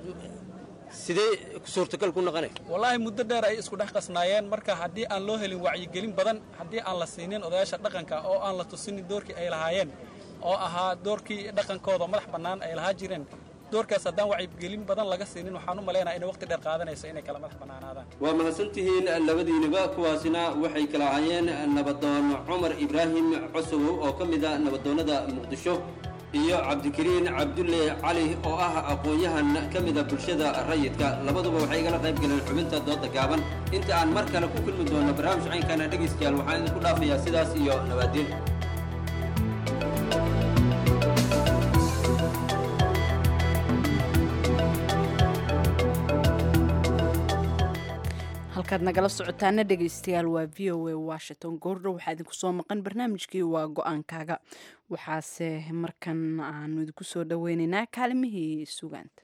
sidee suurtagal ku noqonay wallaahi muddo dheer ay isku dhex qasnaayeen marka haddii aan loo helin wacyigelin badan haddii aan la siinin odayaasha dhaqanka oo aan la tusinin doorkii ay lahaayeen oo ahaa doorkii dhaqankooda madax bannaan ay lahaa jireen doorkaas haddaan wacyigelin badan laga siinin waxaan u malaynayaa inay waqti dheer qaadanayso inay kala madax bannaanaadaan waa mahadsantihiin labadiiniba kuwaasina waxay kala ahaayeen nabadoon cumar ibraahim cosowow oo ka mid a nabadoonnada muqdisho iyo cabdikariin cabdulle cali oo ah aqoon-yahan ka mida bulshada rayidka labaduba waxay igala qayb galeen xubinta dooda gaaban inta aan mar kale ku kulmi doono barnaamij caynkana dhegaystayaal waxaan idinku dhaafayaa sidaas iyo nabaadiin halkaad nagala socotaana dhegaystayaal waa v o a washington goordhow waxaa idinku soo maqan barnaamijkii waa go-aankaaga waxaase markan aanu idinku soo dhoweyneynaa kaalimihii sugaanta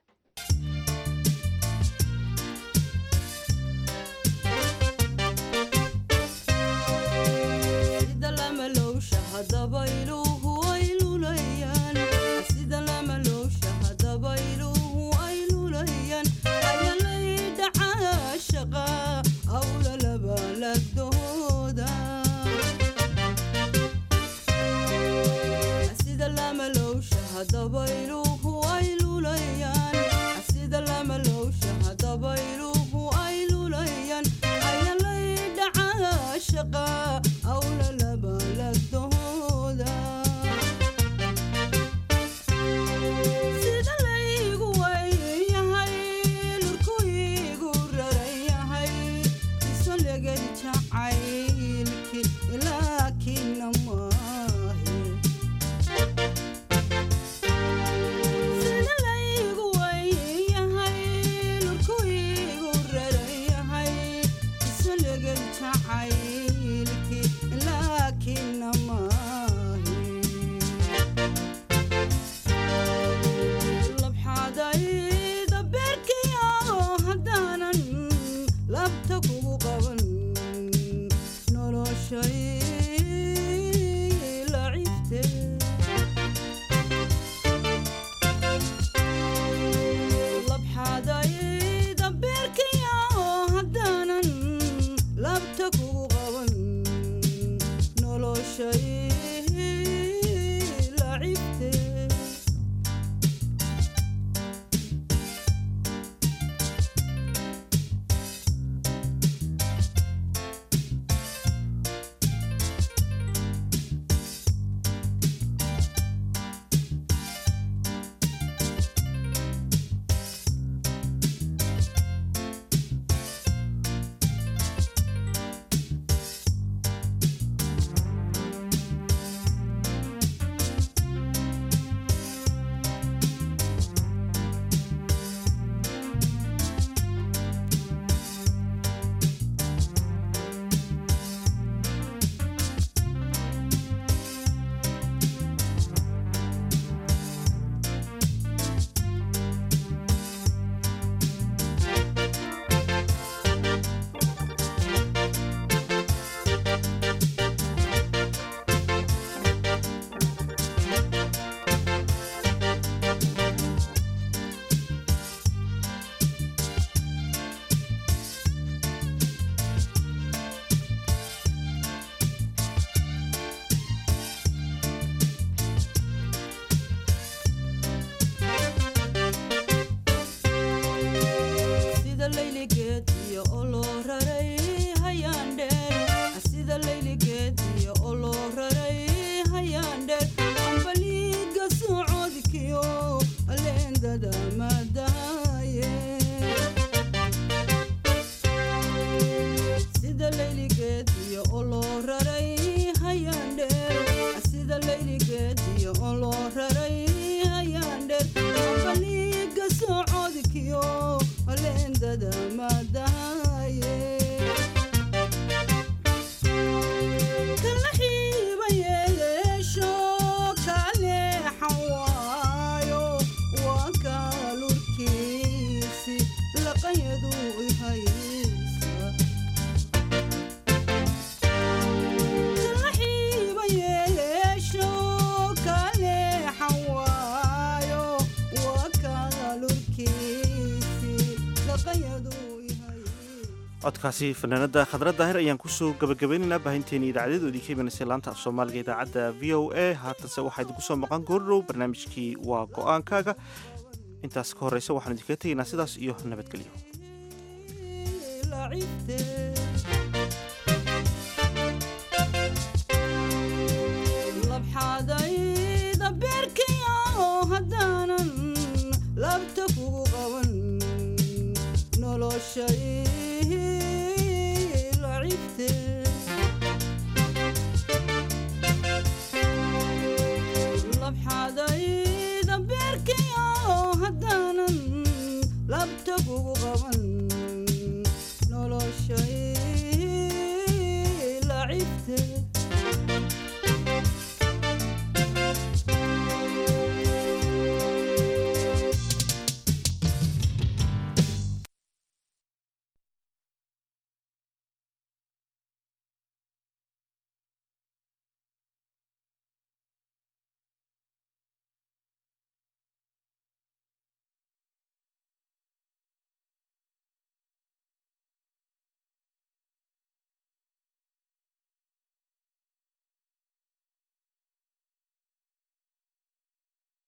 codkaasi fanaanada khadra daahir ayaan kusoo gabagabaynaynaa baahinteeni idaacadeedoodii ka imanaysa laanta af soomaaliga idaacadda v o a haatanse waxaa idinku soo maqan goordhow barnaamijkii waa go-aankaaga intaas ka horeysa waxaan idinkaga tegaynaa sidaas iyo nabadgelyo labxadayda beerkii